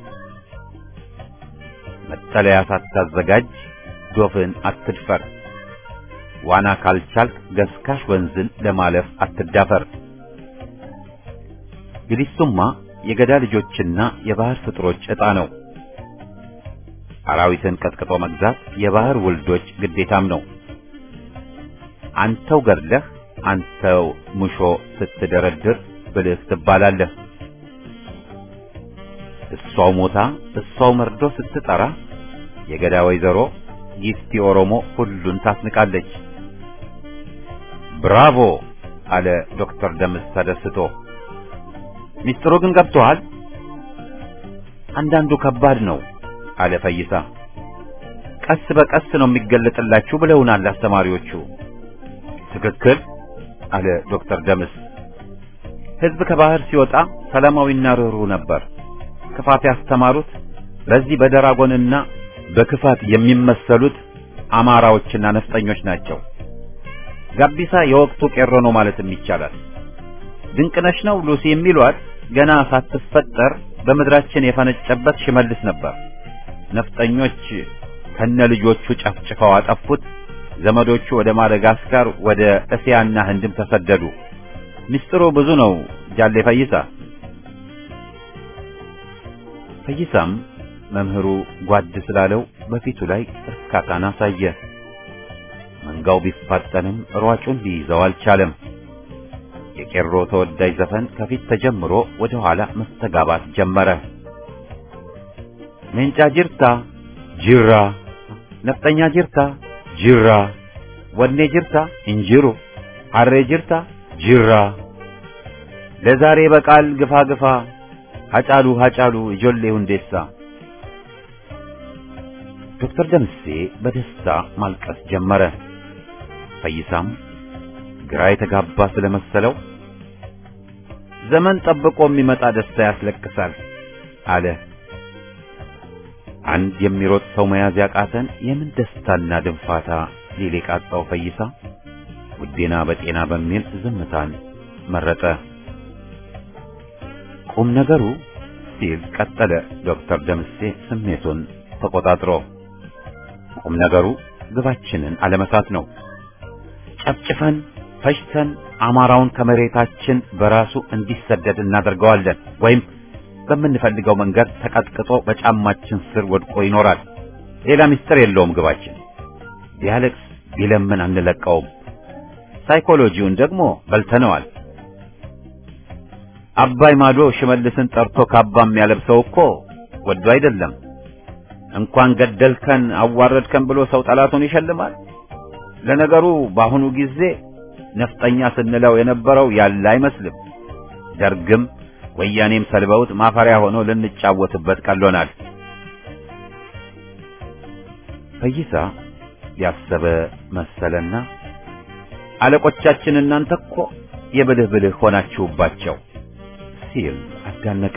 መጠለያ ሳታዘጋጅ ዶፍን አትድፈር፣ ዋና ካልቻልክ ገስካሽ ወንዝን ለማለፍ አትዳፈር። ቢልሱማ የገዳ ልጆችና የባህር ፍጥሮች ዕጣ ነው። አራዊትን ቀጥቅጦ መግዛት የባህር ውልዶች ግዴታም ነው። አንተው ገድለህ አንተው ሙሾ ስትደረድር ብልህ ትባላለህ። እሷው ሞታ እሷው መርዶ ስትጠራ የገዳ ወይዘሮ ጊፍቲ ኦሮሞ ሁሉን ታስንቃለች። ብራቮ አለ ዶክተር ደምስ ተደስቶ። ሚስጥሩ ግን ገብቶሃል? አንዳንዱ ከባድ ነው አለ ፈይሳ። ቀስ በቀስ ነው የሚገለጥላችሁ ብለውናል አስተማሪዎቹ። ትክክል አለ ዶክተር ደምስ። ሕዝብ ከባህር ሲወጣ ሰላማዊና ርኅሩህ ነበር። ክፋት ያስተማሩት በዚህ በደራጎንና በክፋት የሚመሰሉት አማራዎችና ነፍጠኞች ናቸው። ጋቢሳ የወቅቱ ቄሮ ነው ማለትም ይቻላል። ድንቅነሽ ነው ሉሲ የሚሏት ገና ሳትፈጠር በምድራችን የፈነጨበት ሽመልስ ነበር። ነፍጠኞች ከነ ልጆቹ ጨፍጭፈው አጠፉት። ዘመዶቹ ወደ ማደጋስካር፣ ወደ እስያና ህንድም ተሰደዱ። ምስጢሩ ብዙ ነው ጃሌ ፈይሳ። ፈይሳም መምህሩ ጓድ ስላለው በፊቱ ላይ እርካታን አሳየ። መንጋው ቢፋጠንም ሯጩን ሊይዘው አልቻለም። የቄሮ ተወዳጅ ዘፈን ከፊት ተጀምሮ ወደ ኋላ መስተጋባት ጀመረ። ሜንጫ ጅርታ ጅራ፣ ነፍጠኛ ጅርታ ጅራ፣ ወኔ ጅርታ እንጅሩ፣ ሐሬ ጅርታ ጅራ፣ ለዛሬ በቃል ግፋ ግፋ፣ ሀጫሉ ሀጫሉ ijoolሌ ሁንዴሳ። ዶክተር ደምሴ በደስታ ማልቀስ ጀመረ። ፈይሳም ግራ የተጋባ ስለመሰለው ዘመን ጠብቆ የሚመጣ ደስታ ያስለቅሳል አለ። አንድ የሚሮጥ ሰው መያዝ ያቃተን የምን ደስታና ድንፋታ ሊል የቃጣው ፈይሳ ውዴና በጤና በሚል ዝምታን መረጠ። ቁም ነገሩ ሲል ቀጠለ ዶክተር ደምሴ ስሜቱን ተቆጣጥሮ። ቁም ነገሩ ግባችንን አለመሳት ነው። ጨፍጭፈን ፈጅተን አማራውን ከመሬታችን በራሱ እንዲሰደድ እናደርገዋለን ወይም በምንፈልገው መንገድ ተቀጥቅጦ በጫማችን ስር ወድቆ ይኖራል። ሌላ ምስጢር የለውም ግባችን። ቢያለቅስ ቢለምን አንለቀውም። ሳይኮሎጂውን ደግሞ በልተነዋል። አባይ ማዶ ሽመልስን ጠርቶ ካባ የሚያለብሰው እኮ ወዶ አይደለም። እንኳን ገደልከን አዋረድከን ብሎ ሰው ጠላቱን ይሸልማል። ለነገሩ በአሁኑ ጊዜ ነፍጠኛ ስንለው የነበረው ያለ አይመስልም። ደርግም ወያኔም ሰልበውት ማፈሪያ ሆኖ ልንጫወትበት ቀሎናል። ፈይሳ ያሰበ መሰለና አለቆቻችን እናንተ እኮ የብልህ ብልህ ሆናችሁባቸው ሲል አዳነቀ።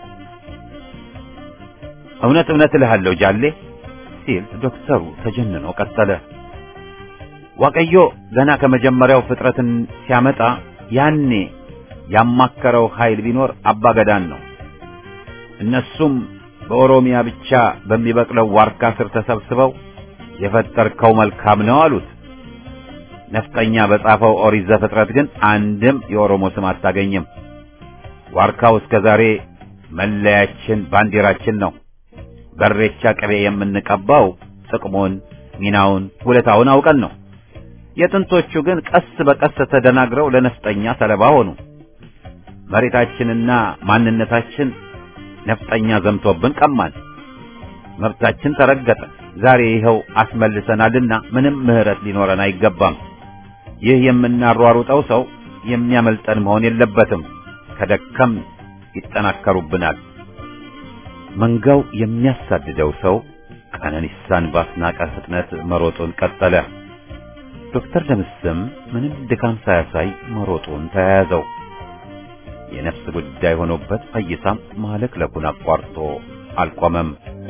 እውነት እውነት እልሃለሁ ጃሌ ሲል ዶክተሩ ተጀንኖ ቀጠለ። ዋቀዮ ገና ከመጀመሪያው ፍጥረትን ሲያመጣ ያኔ ያማከረው ኃይል ቢኖር አባገዳን ነው። እነሱም በኦሮሚያ ብቻ በሚበቅለው ዋርካ ስር ተሰብስበው የፈጠርከው መልካም ነው አሉት። ነፍጠኛ በጻፈው ኦሪት ዘፍጥረት ግን አንድም የኦሮሞ ስም አታገኝም። ዋርካው እስከ ዛሬ መለያችን፣ ባንዲራችን ነው። በሬቻ ቅቤ የምንቀባው ጥቅሙን፣ ሚናውን፣ ውለታውን አውቀን ነው። የጥንቶቹ ግን ቀስ በቀስ ተደናግረው ለነፍጠኛ ሰለባ ሆኑ። መሬታችንና ማንነታችን ነፍጠኛ ዘምቶብን ቀማን። መብታችን ተረገጠ። ዛሬ ይኸው አስመልሰናልና ምንም ምህረት ሊኖረን አይገባም። ይህ የምናሯሩጠው ሰው የሚያመልጠን መሆን የለበትም። ከደከም ይጠናከሩብናል። መንጋው የሚያሳድደው ሰው ቀነኒሳን ባስናቀ ፍጥነት መሮጡን ቀጠለ። ዶክተር ደምስም ምንም ድካም ሳያሳይ መሮጡን ተያያዘው። የነፍስ ጉዳይ ሆኖበት ፈይሳም ማለክለኩን አቋርጦ አልቆመም።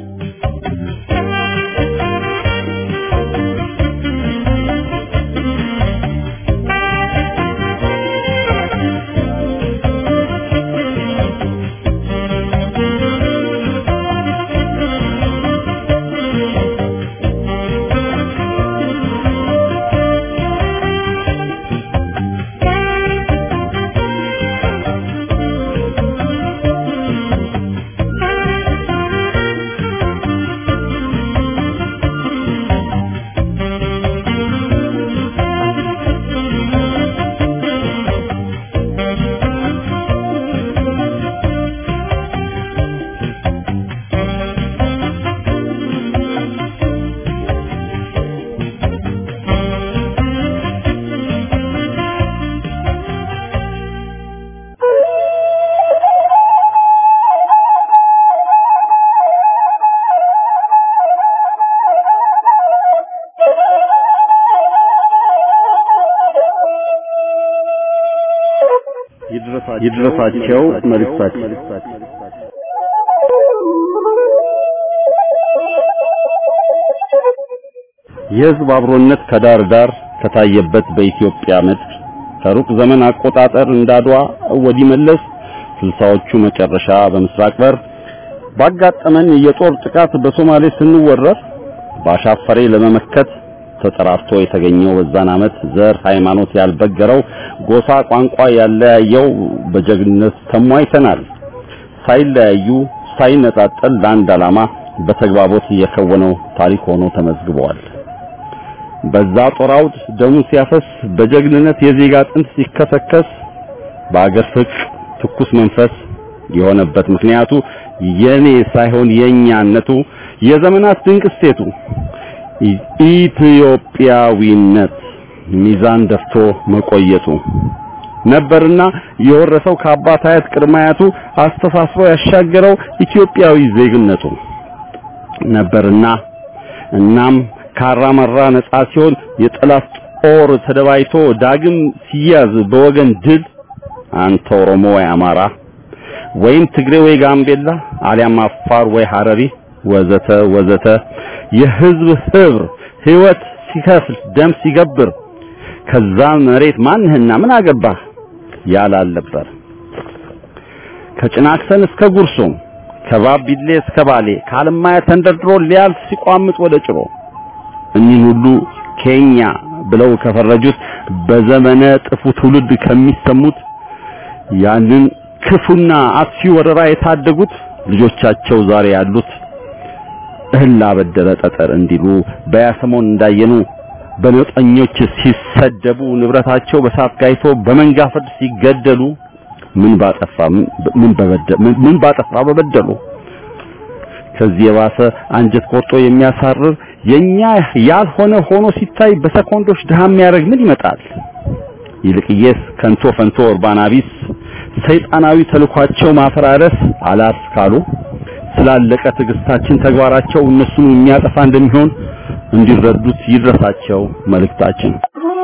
ይድረሳቸው መልእክታቸው የሕዝብ አብሮነት ከዳር ዳር ከታየበት በኢትዮጵያ ምድር ከሩቅ ዘመን አቆጣጠር እንዳድዋ ወዲህ መለስ ስልሳዎቹ መጨረሻ በምስራቅ በር ባጋጠመን የጦር ጥቃት በሶማሌ ስንወረር ባሻፈሬ ለመመከት ተጠራርቶ የተገኘው በዛን ዓመት ዘር ሃይማኖት ያልበገረው ጎሳ ቋንቋ ያለያየው በጀግንነት ተሟይተናል። ሳይለያዩ ሳይነጣጠል ለአንድ ዓላማ በተግባቦት የከወነው ታሪክ ሆኖ ተመዝግበዋል። በዛ ጦር አውድ ደሙ ሲያፈስ በጀግንነት የዜጋ አጥንት ሲከሰከስ በአገር ፍቅር ትኩስ መንፈስ የሆነበት ምክንያቱ የኔ ሳይሆን የኛነቱ የዘመናት ድንቅ እሴቱ ኢትዮጵያዊነት ሚዛን ደፍቶ መቆየቱ ነበርና የወረሰው ከአባት አያት ቅድመ አያቱ አስተሳስሮ ያሻገረው ኢትዮጵያዊ ዜግነቱ ነበርና እናም ካራመራ ነጻ ሲሆን የጠላት ጦር ተደባይቶ ዳግም ሲያዝ በወገን ድል አንተ ኦሮሞ ወይ አማራ ወይም ትግሬ ወይ ጋምቤላ አሊያም አፋር ወይ ሐረሪ ወዘተ ወዘተ የህዝብ ህብር ህይወት ሲከፍል ደም ሲገብር ከዛ መሬት ማንህና ምን አገባህ ያላልነበር ከጭናክሰን እስከ ጉርሱም ከባቢሌ እስከ ባሌ ከአለማያ ተንደርድሮ ሊያልፍ ሲቋምጥ ወደ ጭሮ እኒህን ሁሉ ኬኛ ብለው ከፈረጁት በዘመነ ጥፉ ትውልድ ከሚሰሙት ያንን ክፉና አጥፊ ወረራ የታደጉት ልጆቻቸው ዛሬ ያሉት እህል አበደረ ጠጠር እንዲሉ በያሰሞን እንዳየኑ በነጠኞች ሲሰደቡ ንብረታቸው በሳት ጋይቶ በመንጋ ፍርድ ሲገደሉ ምን ባጠፋ ምን በበደሉ ምን ባጠፋ በበደሉ ከዚህ የባሰ አንጀት ቆርጦ የሚያሳርር የኛ ያልሆነ ሆኖ ሲታይ በሰኮንዶች ድሃ የሚያደርግ ምን ይመጣል? ይልቅየስ ከንቶ ፈንቶ ኡርባና ቢስ ሰይጣናዊ ተልኳቸው ማፈራረስ አላስ ካሉ ስላለቀ ትዕግስታችን ተግባራቸው እነሱን የሚያጠፋ እንደሚሆን እንዲረዱት ይድረሳቸው መልእክታችን።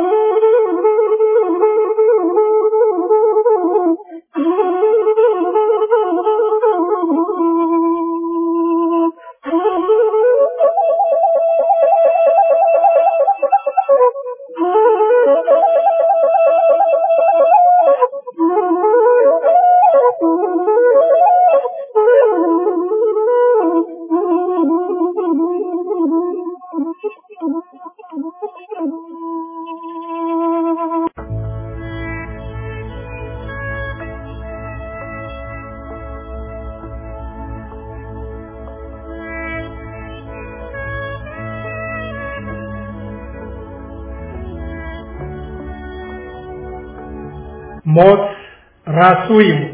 ሞት ራሱ ይሙት።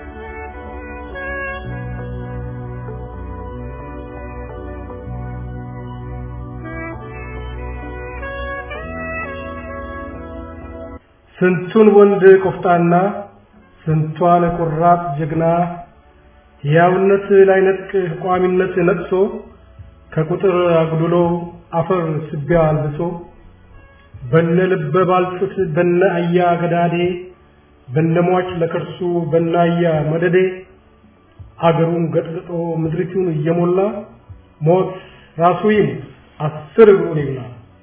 ስንቱን ወንድ ቆፍጣና ስንቷን ቁራጥ ጀግና ሕያውነት ላይነጥቅ ቋሚነት ነጥሶ ከቁጥር አጉድሎ አፈር ስቢያ አልብሶ በነ ልበ ባልጩት በነ አያ ገዳዴ በነሟች ለከርሱ በናያ መደዴ አገሩን ገጥግጦ ምድሪቱን እየሞላ ሞት ራሱ ይሙት አስር እግሩን ይብላ።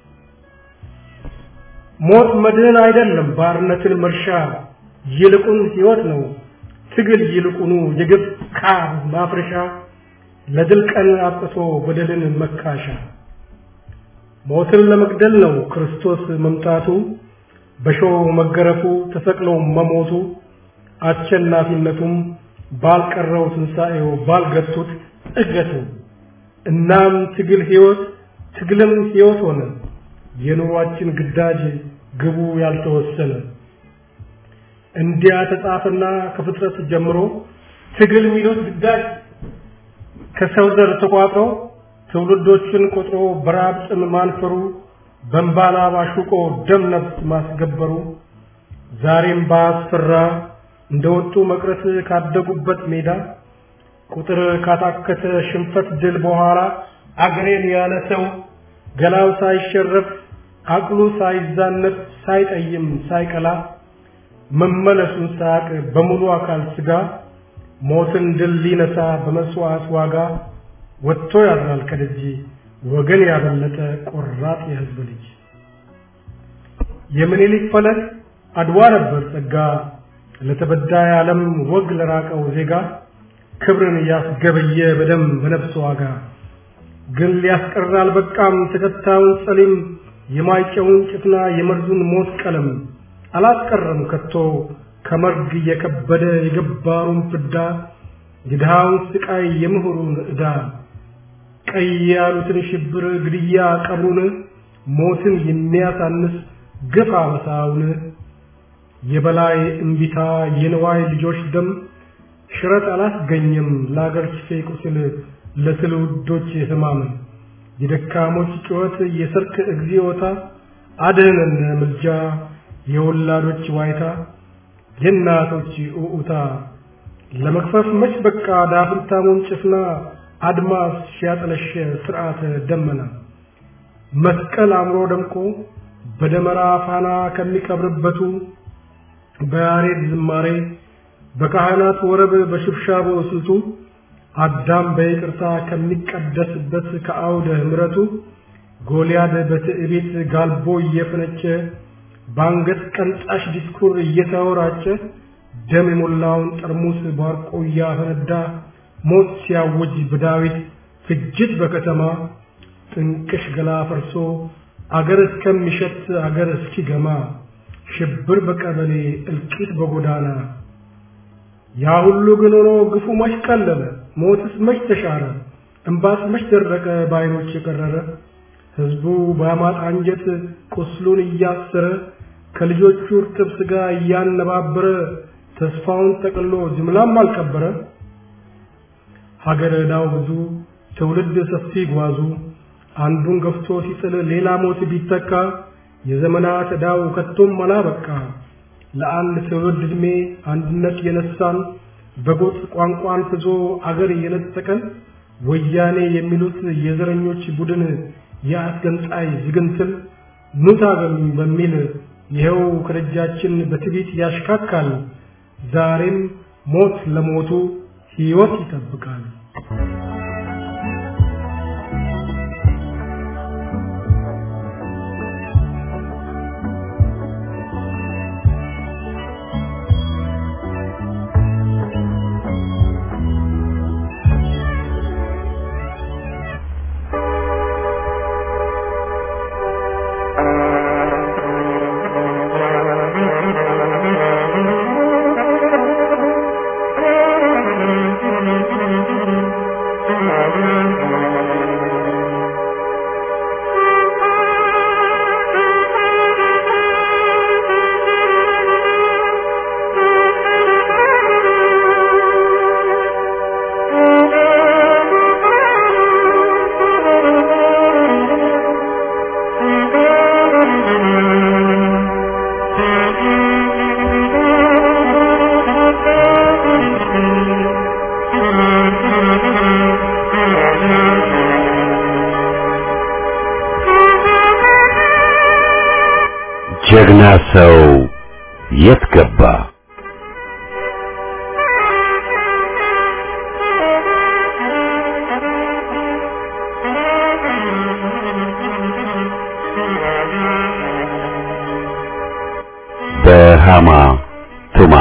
ሞት መድህን አይደለም ባርነትን መርሻ ይልቁን ሕይወት ነው ትግል ይልቁኑ የግብ ካብ ማፍረሻ ለድል ቀን አብቅቶ በደልን መካሻ ሞትን ለመግደል ነው ክርስቶስ መምጣቱ በሾህ መገረፉ ተሰቅሎ መሞቱ አሸናፊነቱም ባልቀረው ትንሣኤው ባልገቱት እገቱ እናም ትግል ሕይወት ትግልም ሕይወት ሆነ የኑሯችን ግዳጅ ግቡ ያልተወሰነ እንዲያ ተጻፈና ከፍጥረት ጀምሮ ትግል የሚሉት ግዳጅ ከሰው ዘር ተቋጥሮ ትውልዶችን ቆጥሮ በራብ ጥም ማንፈሩ በእንባና ባሹቆ ደም ነፍስ ማስገበሩ ዛሬም ባስፈራ እንደወጡ መቅረት ካደጉበት ሜዳ ቁጥር ካታከተ ሽንፈት ድል በኋላ አገሬን ያለ ሰው ገላው ሳይሸረፍ አቅሉ ሳይዛነፍ ሳይጠይም ሳይቀላ መመለሱን ሳያቅ በሙሉ አካል ስጋ ሞትን ድል ሊነሳ በመስዋዕት ዋጋ ወጥቶ ያድራል ከደጅ ወገን ያበለጠ ቆራጥ የህዝብ ልጅ የምኒልክ ፈለግ አድዋ ነበር ጸጋ ለተበዳይ ዓለም ወግ ለራቀው ዜጋ ክብርን ያስገበየ በደም በነፍስ ዋጋ ግን ሊያስቀር አልበቃም ተከታዩን ጸሊም የማይጨውን ጭፍና የመርዙን ሞት ቀለም አላስቀረም ከቶ ከመርግ የከበደ የገባሩን ፍዳ የድሃውን ስቃይ የምሁሩን ዕዳ ቀይ ያሉትን ሽብር ግድያ ቀብሩን ሞትን የሚያሳንስ ግፍ አበሳውን የበላይ እምቢታ የንዋይ ልጆች ደም ሽረት አላስገኘም ለአገር ኪሴ ቁስል ለትውልዶች ህማም የደካሞች ጩኸት የሰርክ እግዚኦታ አድህነን ምልጃ የወላዶች ዋይታ የእናቶች ኡኡታ ለመክፈፍ መች በቃ ዳፍንታሙን ጭፍና አድማስ ሲያጠለሸ ስርዓተ ደመና መስቀል አምሮ ደምቆ በደመራ ፋና ከሚቀብርበቱ በያሬድ ዝማሬ በካህናት ወረብ በሽብሻቦ ስልቱ አዳም በይቅርታ ከሚቀደስበት ከአውደ ምሕረቱ ጎልያድ በትዕቢት ጋልቦ እየፈነጨ በአንገት ቀንጣሽ ዲስኩር እየተወራጨ ደም የሞላውን ጠርሙስ ባርቆ እያፈነዳ ሞት ሲያውጅ በዳዊት ፍጅት በከተማ ጥንቅሽ ገላ ፈርሶ አገር እስከሚሸት አገር እስኪገማ ሽብር በቀበሌ እልቂት በጎዳና ያ ሁሉ ግን ሆኖ ግፉ መች ቀለለ ሞትስ መች ተሻረ እምባስ መች ደረቀ በዓይኖች የቀረረ ሕዝቡ በአማጥ አንጀት ቁስሉን እያሰረ ከልጆቹ እርጥብ ሥጋ እያነባበረ ተስፋውን ጠቅሎ ጅምላም አልቀበረ ሀገር ዕዳው ብዙ ትውልድ ሰፊ ጓዙ አንዱን ገፍቶ ሲጥል ሌላ ሞት ቢተካ የዘመናት ዕዳው ከቶም አላበቃ ለአንድ ትውልድ ዕድሜ አንድነት የነሳን በጎጥ ቋንቋን ፍዞ አገር የነጠቀን ወያኔ የሚሉት የዘረኞች ቡድን የአስገንጣይ ዝግንትል ኑ ታገሉኝ በሚል ይኸው ከደጃችን በትዕቢት ያሽካካል። ዛሬም ሞት ለሞቱ ሕይወት ይጠብቃል። ጀግና ሰው የት ገባ? በሃማ ቱማ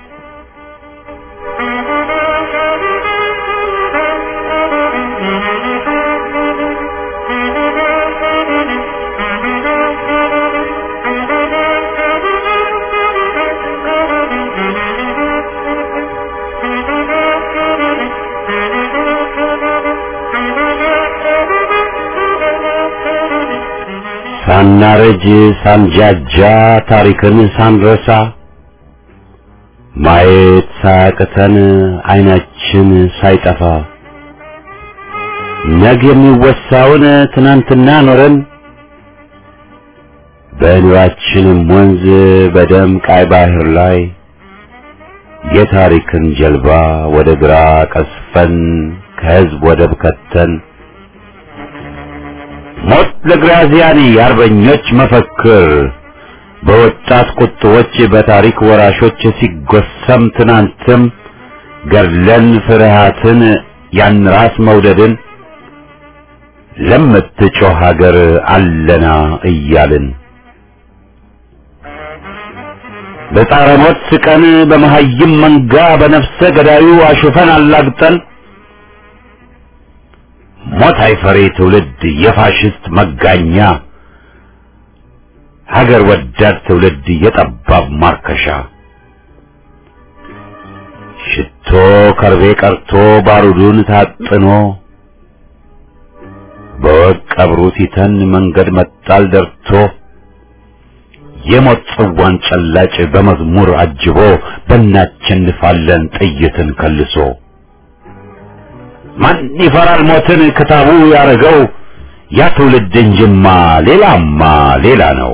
ሳናረጅ ሳንጃጃ ታሪክን ሳንረሳ ማየት ሳያቅተን አይናችን ሳይጠፋ ነገ የሚወሳውን ትናንትና ኖረን በኑራችንም ወንዝ በደም ቃይ ባህር ላይ የታሪክን ጀልባ ወደ ግራ ቀስፈን ከህዝብ ወደብ ከተን ሞት ለግራዚያኒ የአርበኞች መፈክር በወጣት ቁጥቦች በታሪክ ወራሾች ሲጎሰም ትናንትም ገድለን ፍርሃትን ያን ራስ መውደድን ለምትጮህ ሀገር አለና እያልን በጻረ ሞት ስቀን በመሀይም መንጋ በነፍሰ ገዳዩ አሹፈን አላግጠን ሞት አይፈሬ ትውልድ የፋሽስት መጋኛ ሀገር ወዳድ ትውልድ የጠባብ ማርከሻ ሽቶ ከርቤ ቀርቶ ባሩዱን ታጥኖ በወቅ ቀብሩ ሲተን መንገድ መጣል ደርቶ የሞት ጽዋን ጨላጭ በመዝሙር አጅቦ በእናቸንፋለን ጥይትን ከልሶ ማን ይፈራል ሞትን ክታቡ ያረገው ያ ትውልድ እንጅማ ሌላማ ሌላ ነው።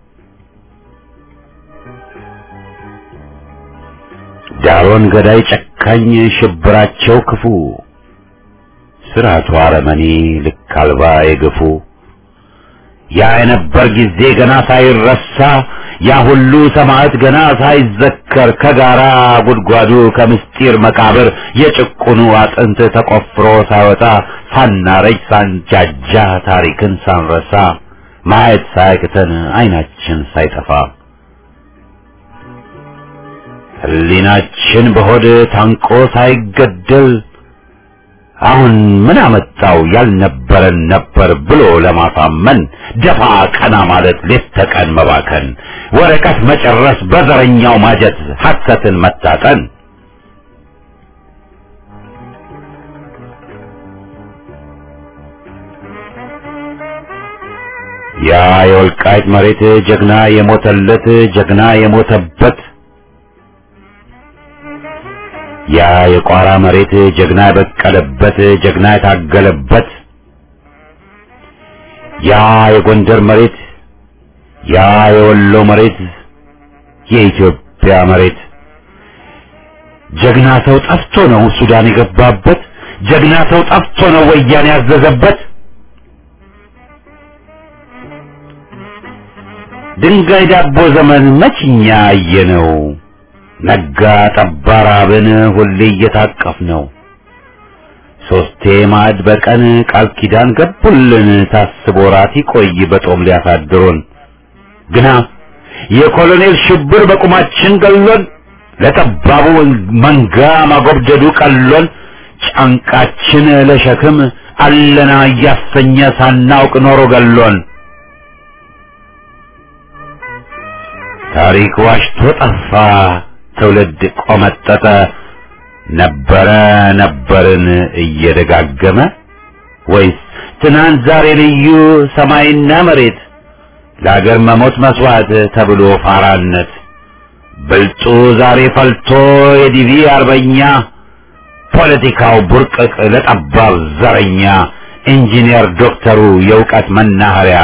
ዳሮን ገዳይ ጨካኝ ሽብራቸው ክፉ ስርዓቱ አረመኔ ልክ አልባ የገፉ ያ የነበር ጊዜ ገና ሳይረሳ ያ ሁሉ ሰማዕት ገና ሳይዘከር ከጋራ ጉድጓዱ ከምስጢር መቃብር የጭቁኑ አጥንት ተቆፍሮ ሳይወጣ ሳናረጅ ሳንጃጃ ታሪክን ሳንረሳ ማየት ሳያቅተን አይናችን ሳይጠፋ ሕሊናችን በሆድ ታንቆ ሳይገደል አሁን ምን አመጣው ያልነበረን ነበር ብሎ ለማሳመን ደፋ ቀና ማለት ሌት ተቀን መባከን ወረቀት መጨረስ በዘረኛው ማጀት ሐሰትን መታጠን ያ የወልቃይት መሬት ጀግና የሞተለት ጀግና የሞተበት ያ የቋራ መሬት ጀግና የበቀለበት ጀግና የታገለበት ያ የጎንደር መሬት ያ የወሎ መሬት የኢትዮጵያ መሬት ጀግና ሰው ጠፍቶ ነው ሱዳን የገባበት ጀግና ሰው ጠፍቶ ነው ወያኔ ያዘዘበት ድንጋይ ዳቦ ዘመን መችኛ አየነው ነጋ ጠባ ራብን ሁሌ እየታቀፍ ነው ሶስቴ ማዕድ በቀን ቃል ኪዳን ገቡልን ታስቦ ራት ይቆይ በጦም ሊያሳድሩን ግና የኮሎኔል ሽብር በቁማችን ገሎን ለጠባቡ መንጋ ማጎብደዱ ቀሎን ጫንቃችን ለሸክም አለና እያሰኘ ሳናውቅ ኖሮ ገሎን ታሪክ ዋሽቶ ጠፋ ትውልድ ቆመጠጠ ነበረ ነበርን እየደጋገመ ወይስ ትናንት ዛሬ ልዩ ሰማይና መሬት ለአገር መሞት መስዋዕት ተብሎ ፋራነት ብልጡ ዛሬ ፈልቶ የዲቪ አርበኛ ፖለቲካው ቡርቅቅ ለጠባብ ዘረኛ ኢንጂነር ዶክተሩ የእውቀት መናኸሪያ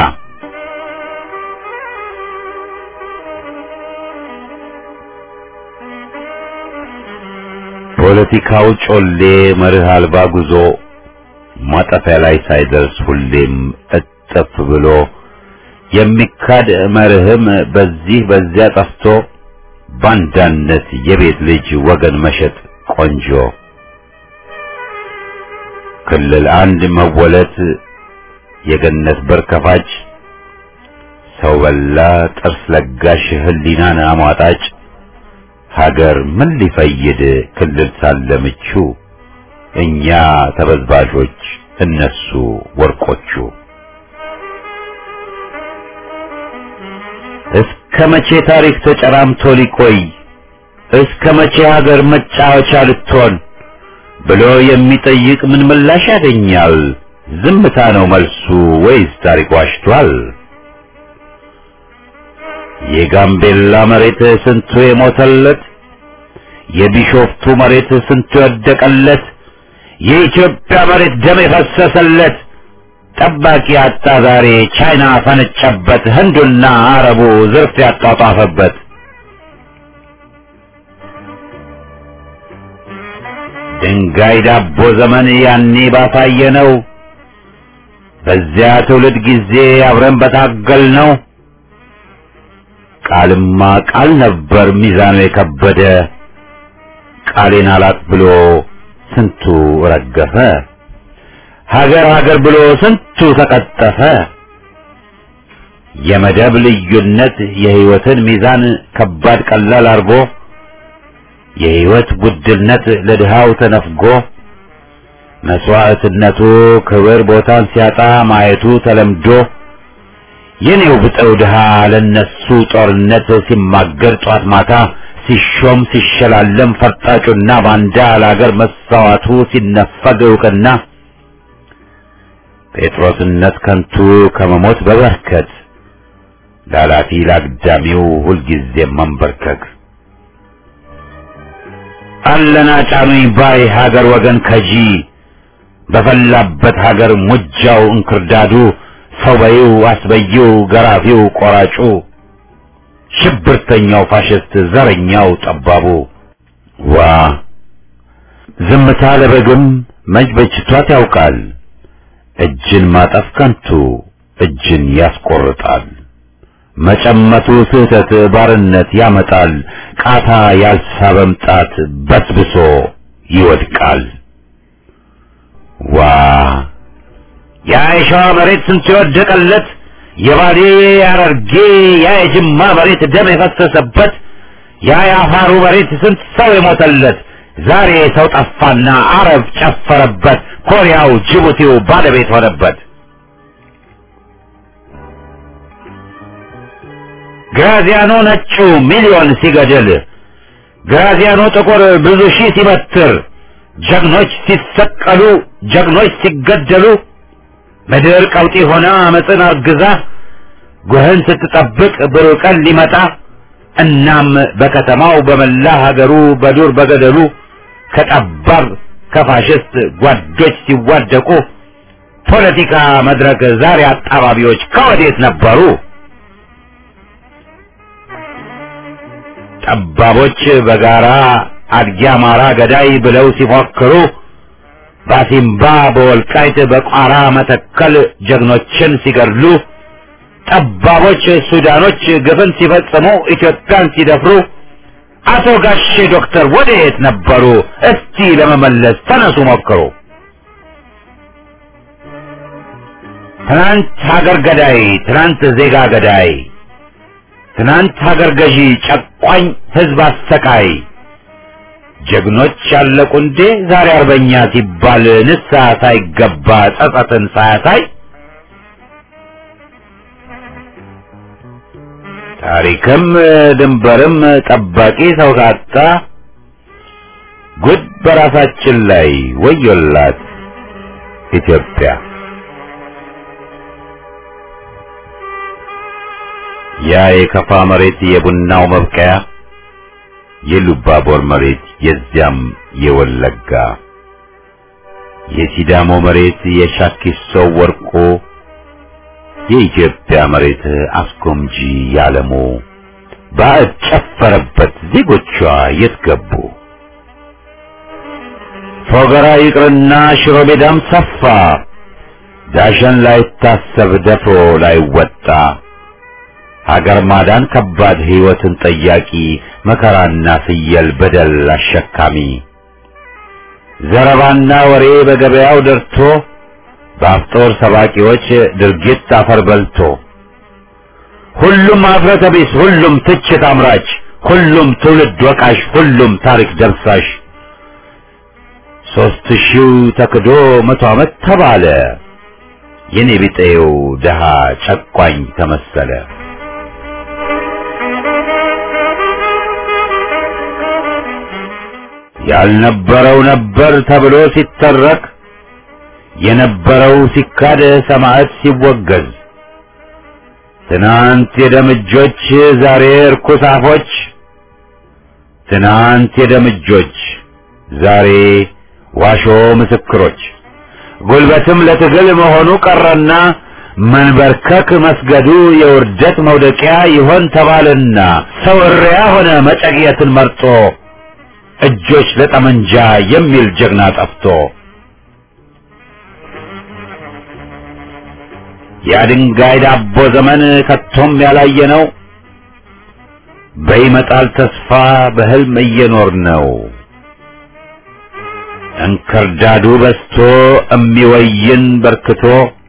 ፖለቲካው ጮሌ መርህ አልባ ጉዞ ማጠፊያ ላይ ሳይደርስ ሁሌም እጥፍ ብሎ የሚካድ መርህም በዚህ በዚያ ጠፍቶ ባንዳነት የቤት ልጅ ወገን መሸጥ ቆንጆ ክልል አንድ መወለት የገነት በር ከፋጭ ሰው በላ ጥርስ ለጋሽ ህሊናን አሟጣጭ ሀገር ምን ሊፈይድ ክልል ሳለ ምቹ እኛ ተበዝባዦች እነሱ ወርቆቹ እስከ መቼ ታሪክ ተጨራምቶ ሊቆይ እስከ መቼ ሀገር መጫወቻ ልትሆን ብሎ የሚጠይቅ ምን ምላሽ ያገኛል? ዝምታ ነው መልሱ ወይስ ታሪክ ዋሽቷል? የጋምቤላ መሬት ስንቱ የሞተለት፣ የቢሾፍቱ መሬት ስንቱ የወደቀለት፣ የኢትዮጵያ መሬት ደም የፈሰሰለት ጠባቂ አጣ ዛሬ ቻይና ፈነጨበት፣ ህንዱና አረቡ ዝርፍ ያጧጧፈበት። ድንጋይ ዳቦ ዘመን ያኔ ባሳየ ነው። በዚያ ትውልድ ጊዜ አብረን በታገል ነው። ቃልማ ቃል ነበር ሚዛኑ የከበደ ቃሌን አላት ብሎ ስንቱ ረገፈ። ሀገር ሀገር ብሎ ስንቱ ተቀጠፈ። የመደብ ልዩነት የህይወትን ሚዛን ከባድ ቀላል አርጎ የህይወት ውድነት ለድሃው ተነፍጎ መስዋዕትነቱ ክብር ቦታን ሲያጣ ማየቱ ተለምዶ የኔው ብጠው ድሃ ለነሱ ጦርነት ሲማገር ጧት ማታ ሲሾም ሲሸላለም ፈርጣጩና ባንዳ ለአገር መሳዋቱ ሲነፈግ እውቅና ጴጥሮስነት ከንቱ ከመሞት በበርከት ላላፊ ላግዳሚው ሁልጊዜ መንበርከክ አለና ጫኑኝ ባይ ሀገር ወገን ከጂ በፈላበት ሀገር ሙጃው እንክርዳዱ ሰው በይው አስበይው ገራፊው ቆራጩ ሽብርተኛው ፋሽስት ዘረኛው ጠባቡ ዋ ዝምታ ለበግም መች በጅቷት ያውቃል እጅን ማጠፍ ከንቱ እጅን ያስቆርጣል መጨመቱ ስህተት ባርነት ያመጣል ቃታ ያልሳበም ጣት በስብሶ ይወድቃል ዋ ያ የሸዋ መሬት ስንት የወደቀለት የባሌ ያረርጌ ያ የጅማ መሬት ደም የፈሰሰበት ያ የአፋሩ መሬት ስንት ሰው የሞተለት ዛሬ ሰው ጠፋና አረብ ጨፈረበት ኮሪያው ጅቡቲው ባለቤት ሆነበት ግራዚያኖ ነጩ ሚሊዮን ሲገድል ግራዚያኖ ጥቁር ብዙ ሺህ ሲበትር ጀግኖች ሲሰቀሉ ጀግኖች ሲገደሉ ምድር ቀውጢ ሆና አመፅን አርግዛ ጉህን ስትጠብቅ ብሩህ ቀን ሊመጣ እናም በከተማው በመላ ሀገሩ በዱር በገደሉ ከጠባብ ከፋሽስት ጓዶች ሲዋደቁ ፖለቲካ መድረክ ዛሬ አጣባቢዎች ከወዴት ነበሩ? ጠባቦች በጋራ አድጊ አማራ ገዳይ ብለው ሲፎክሩ ባሲምባ በወልቃይት በቋራ መተከል ጀግኖችን ሲገድሉ ጠባቦች ሱዳኖች ግፍን ሲፈጽሙ ኢትዮጵያን ሲደፍሩ አቶ ጋሼ ዶክተር ወዴት ነበሩ? እስቲ ለመመለስ ተነሱ ሞክሩ። ትናንት ሀገር ገዳይ፣ ትናንት ዜጋ ገዳይ፣ ትናንት ሀገር ገዢ፣ ጨቋኝ ህዝብ አሰቃይ ጀግኖች ያለቁ እንዴ ዛሬ አርበኛ ሲባል ንስሐ ሳይገባ ጸጸትን ሳያሳይ ታሪክም ድንበርም ጠባቂ ሰው ካጣ ጉድ በራሳችን ላይ ወዮላት ኢትዮጵያ። ያ የከፋ መሬት የቡናው መብቀያ የሉባቦር መሬት የዚያም የወለጋ የሲዳሞ መሬት የሻኪሶ ወርቆ የኢትዮጵያ መሬት አስጎምጂ ያለሙ ባዕድ ጨፈረበት ዜጎቿ የት ገቡ? ፎገራ ይቅርና ሽሮ ሜዳም ሰፋ ዳሸን ላይታሰብ ደፍሮ ላይወጣ ሀገር ማዳን ከባድ ሕይወትን ጠያቂ መከራና ፍየል በደል አሸካሚ ዘረባና ወሬ በገበያው ደርቶ በአፍጦር ሰባቂዎች ድርጊት አፈር በልቶ ሁሉም አፍረተ ቢስ፣ ሁሉም ትችት አምራች፣ ሁሉም ትውልድ ወቃሽ፣ ሁሉም ታሪክ ደምሳሽ ሦስት ሺው ተክዶ መቶ ዓመት ተባለ የኔ ቢጤው ደሃ ጨቋኝ ተመሰለ። ያልነበረው ነበር ተብሎ ሲተረክ የነበረው ሲካድ ሰማዕት ሲወገዝ ትናንት የደምጆች ዛሬ እርኩስ አፎች ትናንት የደምጆች ዛሬ ዋሾ ምስክሮች ጉልበትም ለትግል መሆኑ ቀረና መንበርከክ መስገዱ የውርደት መውደቂያ ይሆን ተባልና ሰው እሪያ ሆነ መጨቅየትን መርጦ እጆች ለጠመንጃ የሚል ጀግና ጠፍቶ የድንጋይ ዳቦ ዘመን ከቶም ያላየ ነው። በይመጣል ተስፋ በህልም እየኖር ነው። እንክርዳዱ በስቶ እሚወይን በርክቶ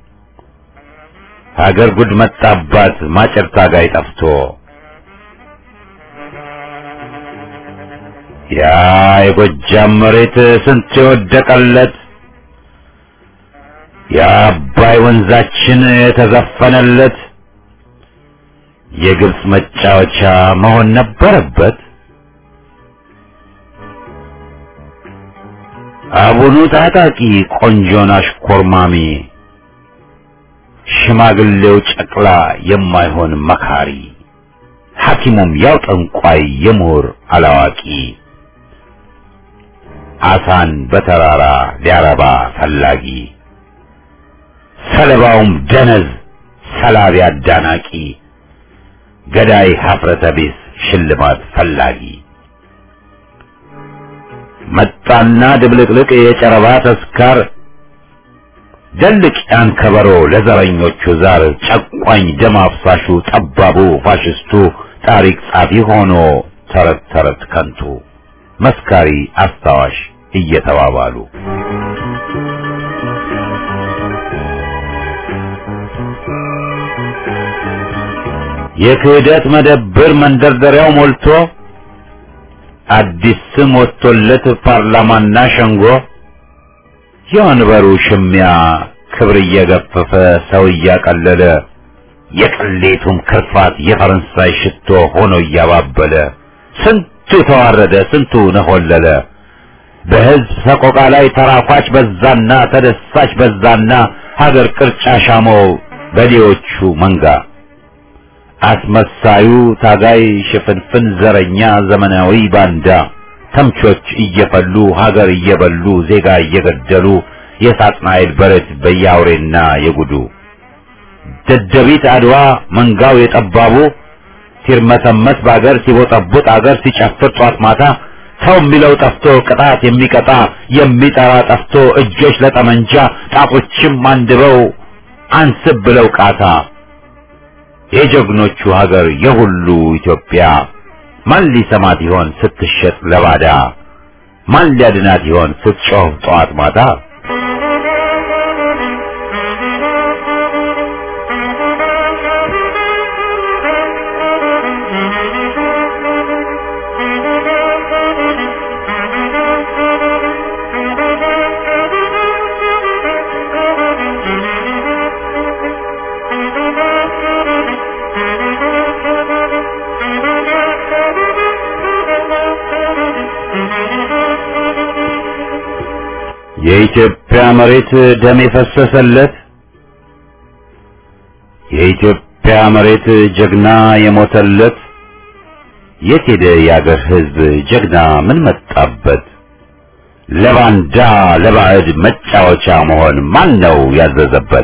ሀገር ጉድ መጣባት ማጨር ታጋይ ጠፍቶ ያ የጎጃም መሬት ስንት የወደቀለት የአባይ ወንዛችን የተዘፈነለት የግብፅ መጫወቻ መሆን ነበረበት። አቡኑ ታጣቂ ቆንጆን አሽኮርማሚ ሽማግሌው ጨቅላ የማይሆን መካሪ ሐኪሙም ያው ጠንቋይ የምሁር አላዋቂ አሳን በተራራ ሊያረባ ፈላጊ ሰለባውም ደነዝ ሰላቢ አዳናቂ ገዳይ ሀፍረተ ቢስ ሽልማት ፈላጊ መጣና ድብልቅልቅ የጨረባ ተስካር ደልቅ ያን ከበሮ ለዘረኞቹ ዛር ጨቋኝ ደም አፍሳሹ ጠባቡ ፋሽስቱ ታሪክ ጻፊ ሆኖ ተረት ተረት ከንቱ መስካሪ አስታዋሽ እየተባባሉ የክህደት መደብር መንደርደሪያው ሞልቶ አዲስ ስም ወጥቶለት ፓርላማና ሸንጎ የወንበሩ ሽሚያ ክብር እየገፈፈ ሰው እያቀለለ የቅሌቱም ክርፋት የፈረንሳይ ሽቶ ሆኖ እያባበለ ስንቱ ተዋረደ፣ ስንቱ ነሆለለ። በሕዝብ ሰቆቃ ላይ ተራኳች በዛና ተደሳች በዛና ሀገር ቅርጫ ሻመው በሌዎቹ መንጋ አስመሳዩ ታጋይ ሽፍንፍን ዘረኛ ዘመናዊ ባንዳ ተምቾች እየፈሉ ሀገር እየበሉ ዜጋ እየገደሉ የሳጥናኤል በረት በያውሬና የጉዱ ደደቢት አድዋ መንጋው የጠባቡ ሲርመሰመስ በአገር ሲቦጠቡጥ አገር ሲጨፍር ጧት ማታ ሰው የሚለው ጠፍቶ ቅጣት የሚቀጣ የሚጠራ ጠፍቶ እጆች ለጠመንጃ ጣቶችም አንድበው አንስብ ብለው ቃታ የጀግኖቹ ሀገር የሁሉ ኢትዮጵያ ማን ሊሰማት ይሆን ስትሸጥ ለባዳ? ማን ሊያድናት ይሆን ስትጮህ ጠዋት ማታ? የኢትዮጵያ መሬት ደም የፈሰሰለት የኢትዮጵያ መሬት ጀግና የሞተለት የት ሄደ የአገር ሕዝብ ጀግና ምን መጣበት? ለባንዳ ለባዕድ መጫወቻ መሆን ማን ነው ያዘዘበት?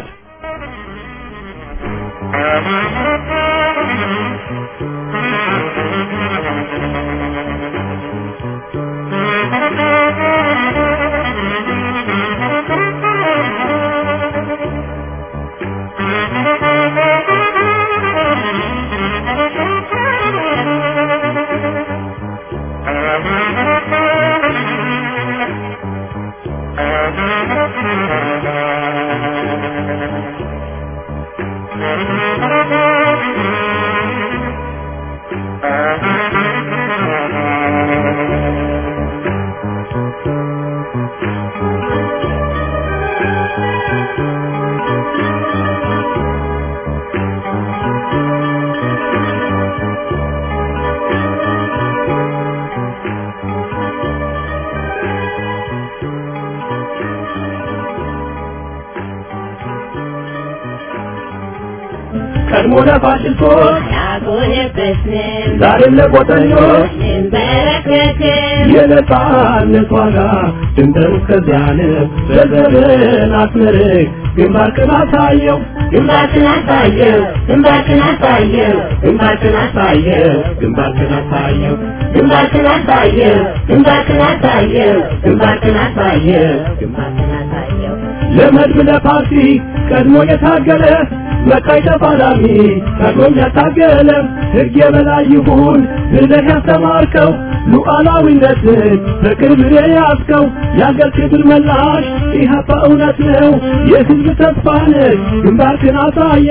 ቀድሞ ለፋሽስቶች አልሆነበትንም ዛሬም ለቆጠኞች እንበረከክም የነጻነት ዋጋ ድንበሩ እስከዚያ ነው። በዘርን አስመርቅ ግንባርክን አሳየው ግንባርክን አሳየው ግንባርክን አሳየው ግንባርክን አሳየው ግንባርክን አሳየው ግንባርክን አሳየው ግንባርክን አሳየው ግንባርክን አሳየው ግንባርክን አሳየው ለመድብ ለፓርቲ ቀድሞ የታገለ መቃይ ተፋላሚ ቀድሞም ያታገለ ሕግ የበላይ ይሁን ብለህ ያስተማርከው ሉዓላዊነትን በቅርብ የያዝከው የአገር ክብር መላሽ ኢህአፓ እውነት ነው የሕዝብ ተስፋ ነህ ግንባርክን አሳየ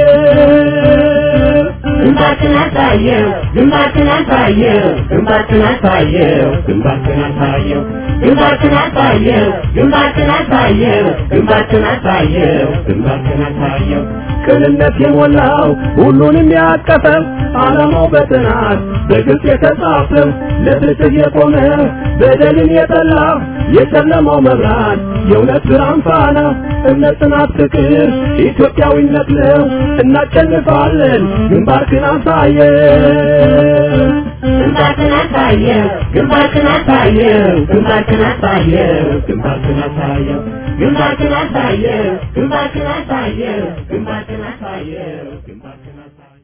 ግንባርክን አሳየው ግንባርክን አሳየው ግንባርክን አሳየው ግንባርክን አሳየው ግንባርክን አሳየው ግንባርክን አሳየው ግንባርክን አሳየው ግንባርክን አሳየው ቅንነት የሞላው ሁሉንም ያቀፈ ዓላማው በጥናት በግልጽ የተጻፈ ለፍትህ የቆመ በደልን የጠላ የጨለማው መብራት የእውነት ብርሃን ፋና እምነት፣ ጽናት፣ ፍቅር ኢትዮጵያዊነት ነው። እናሸንፋለን። ግንባርክን አሳየ ግንባርክን አሳየው ግንባርክን አሳየው ግንባርክን አሳየው ግንባርክን አሳየው ግንባርክን አሳየው ግንባርክን አሳየው ግንባርክን አሳየው ግንባርክን አሳየው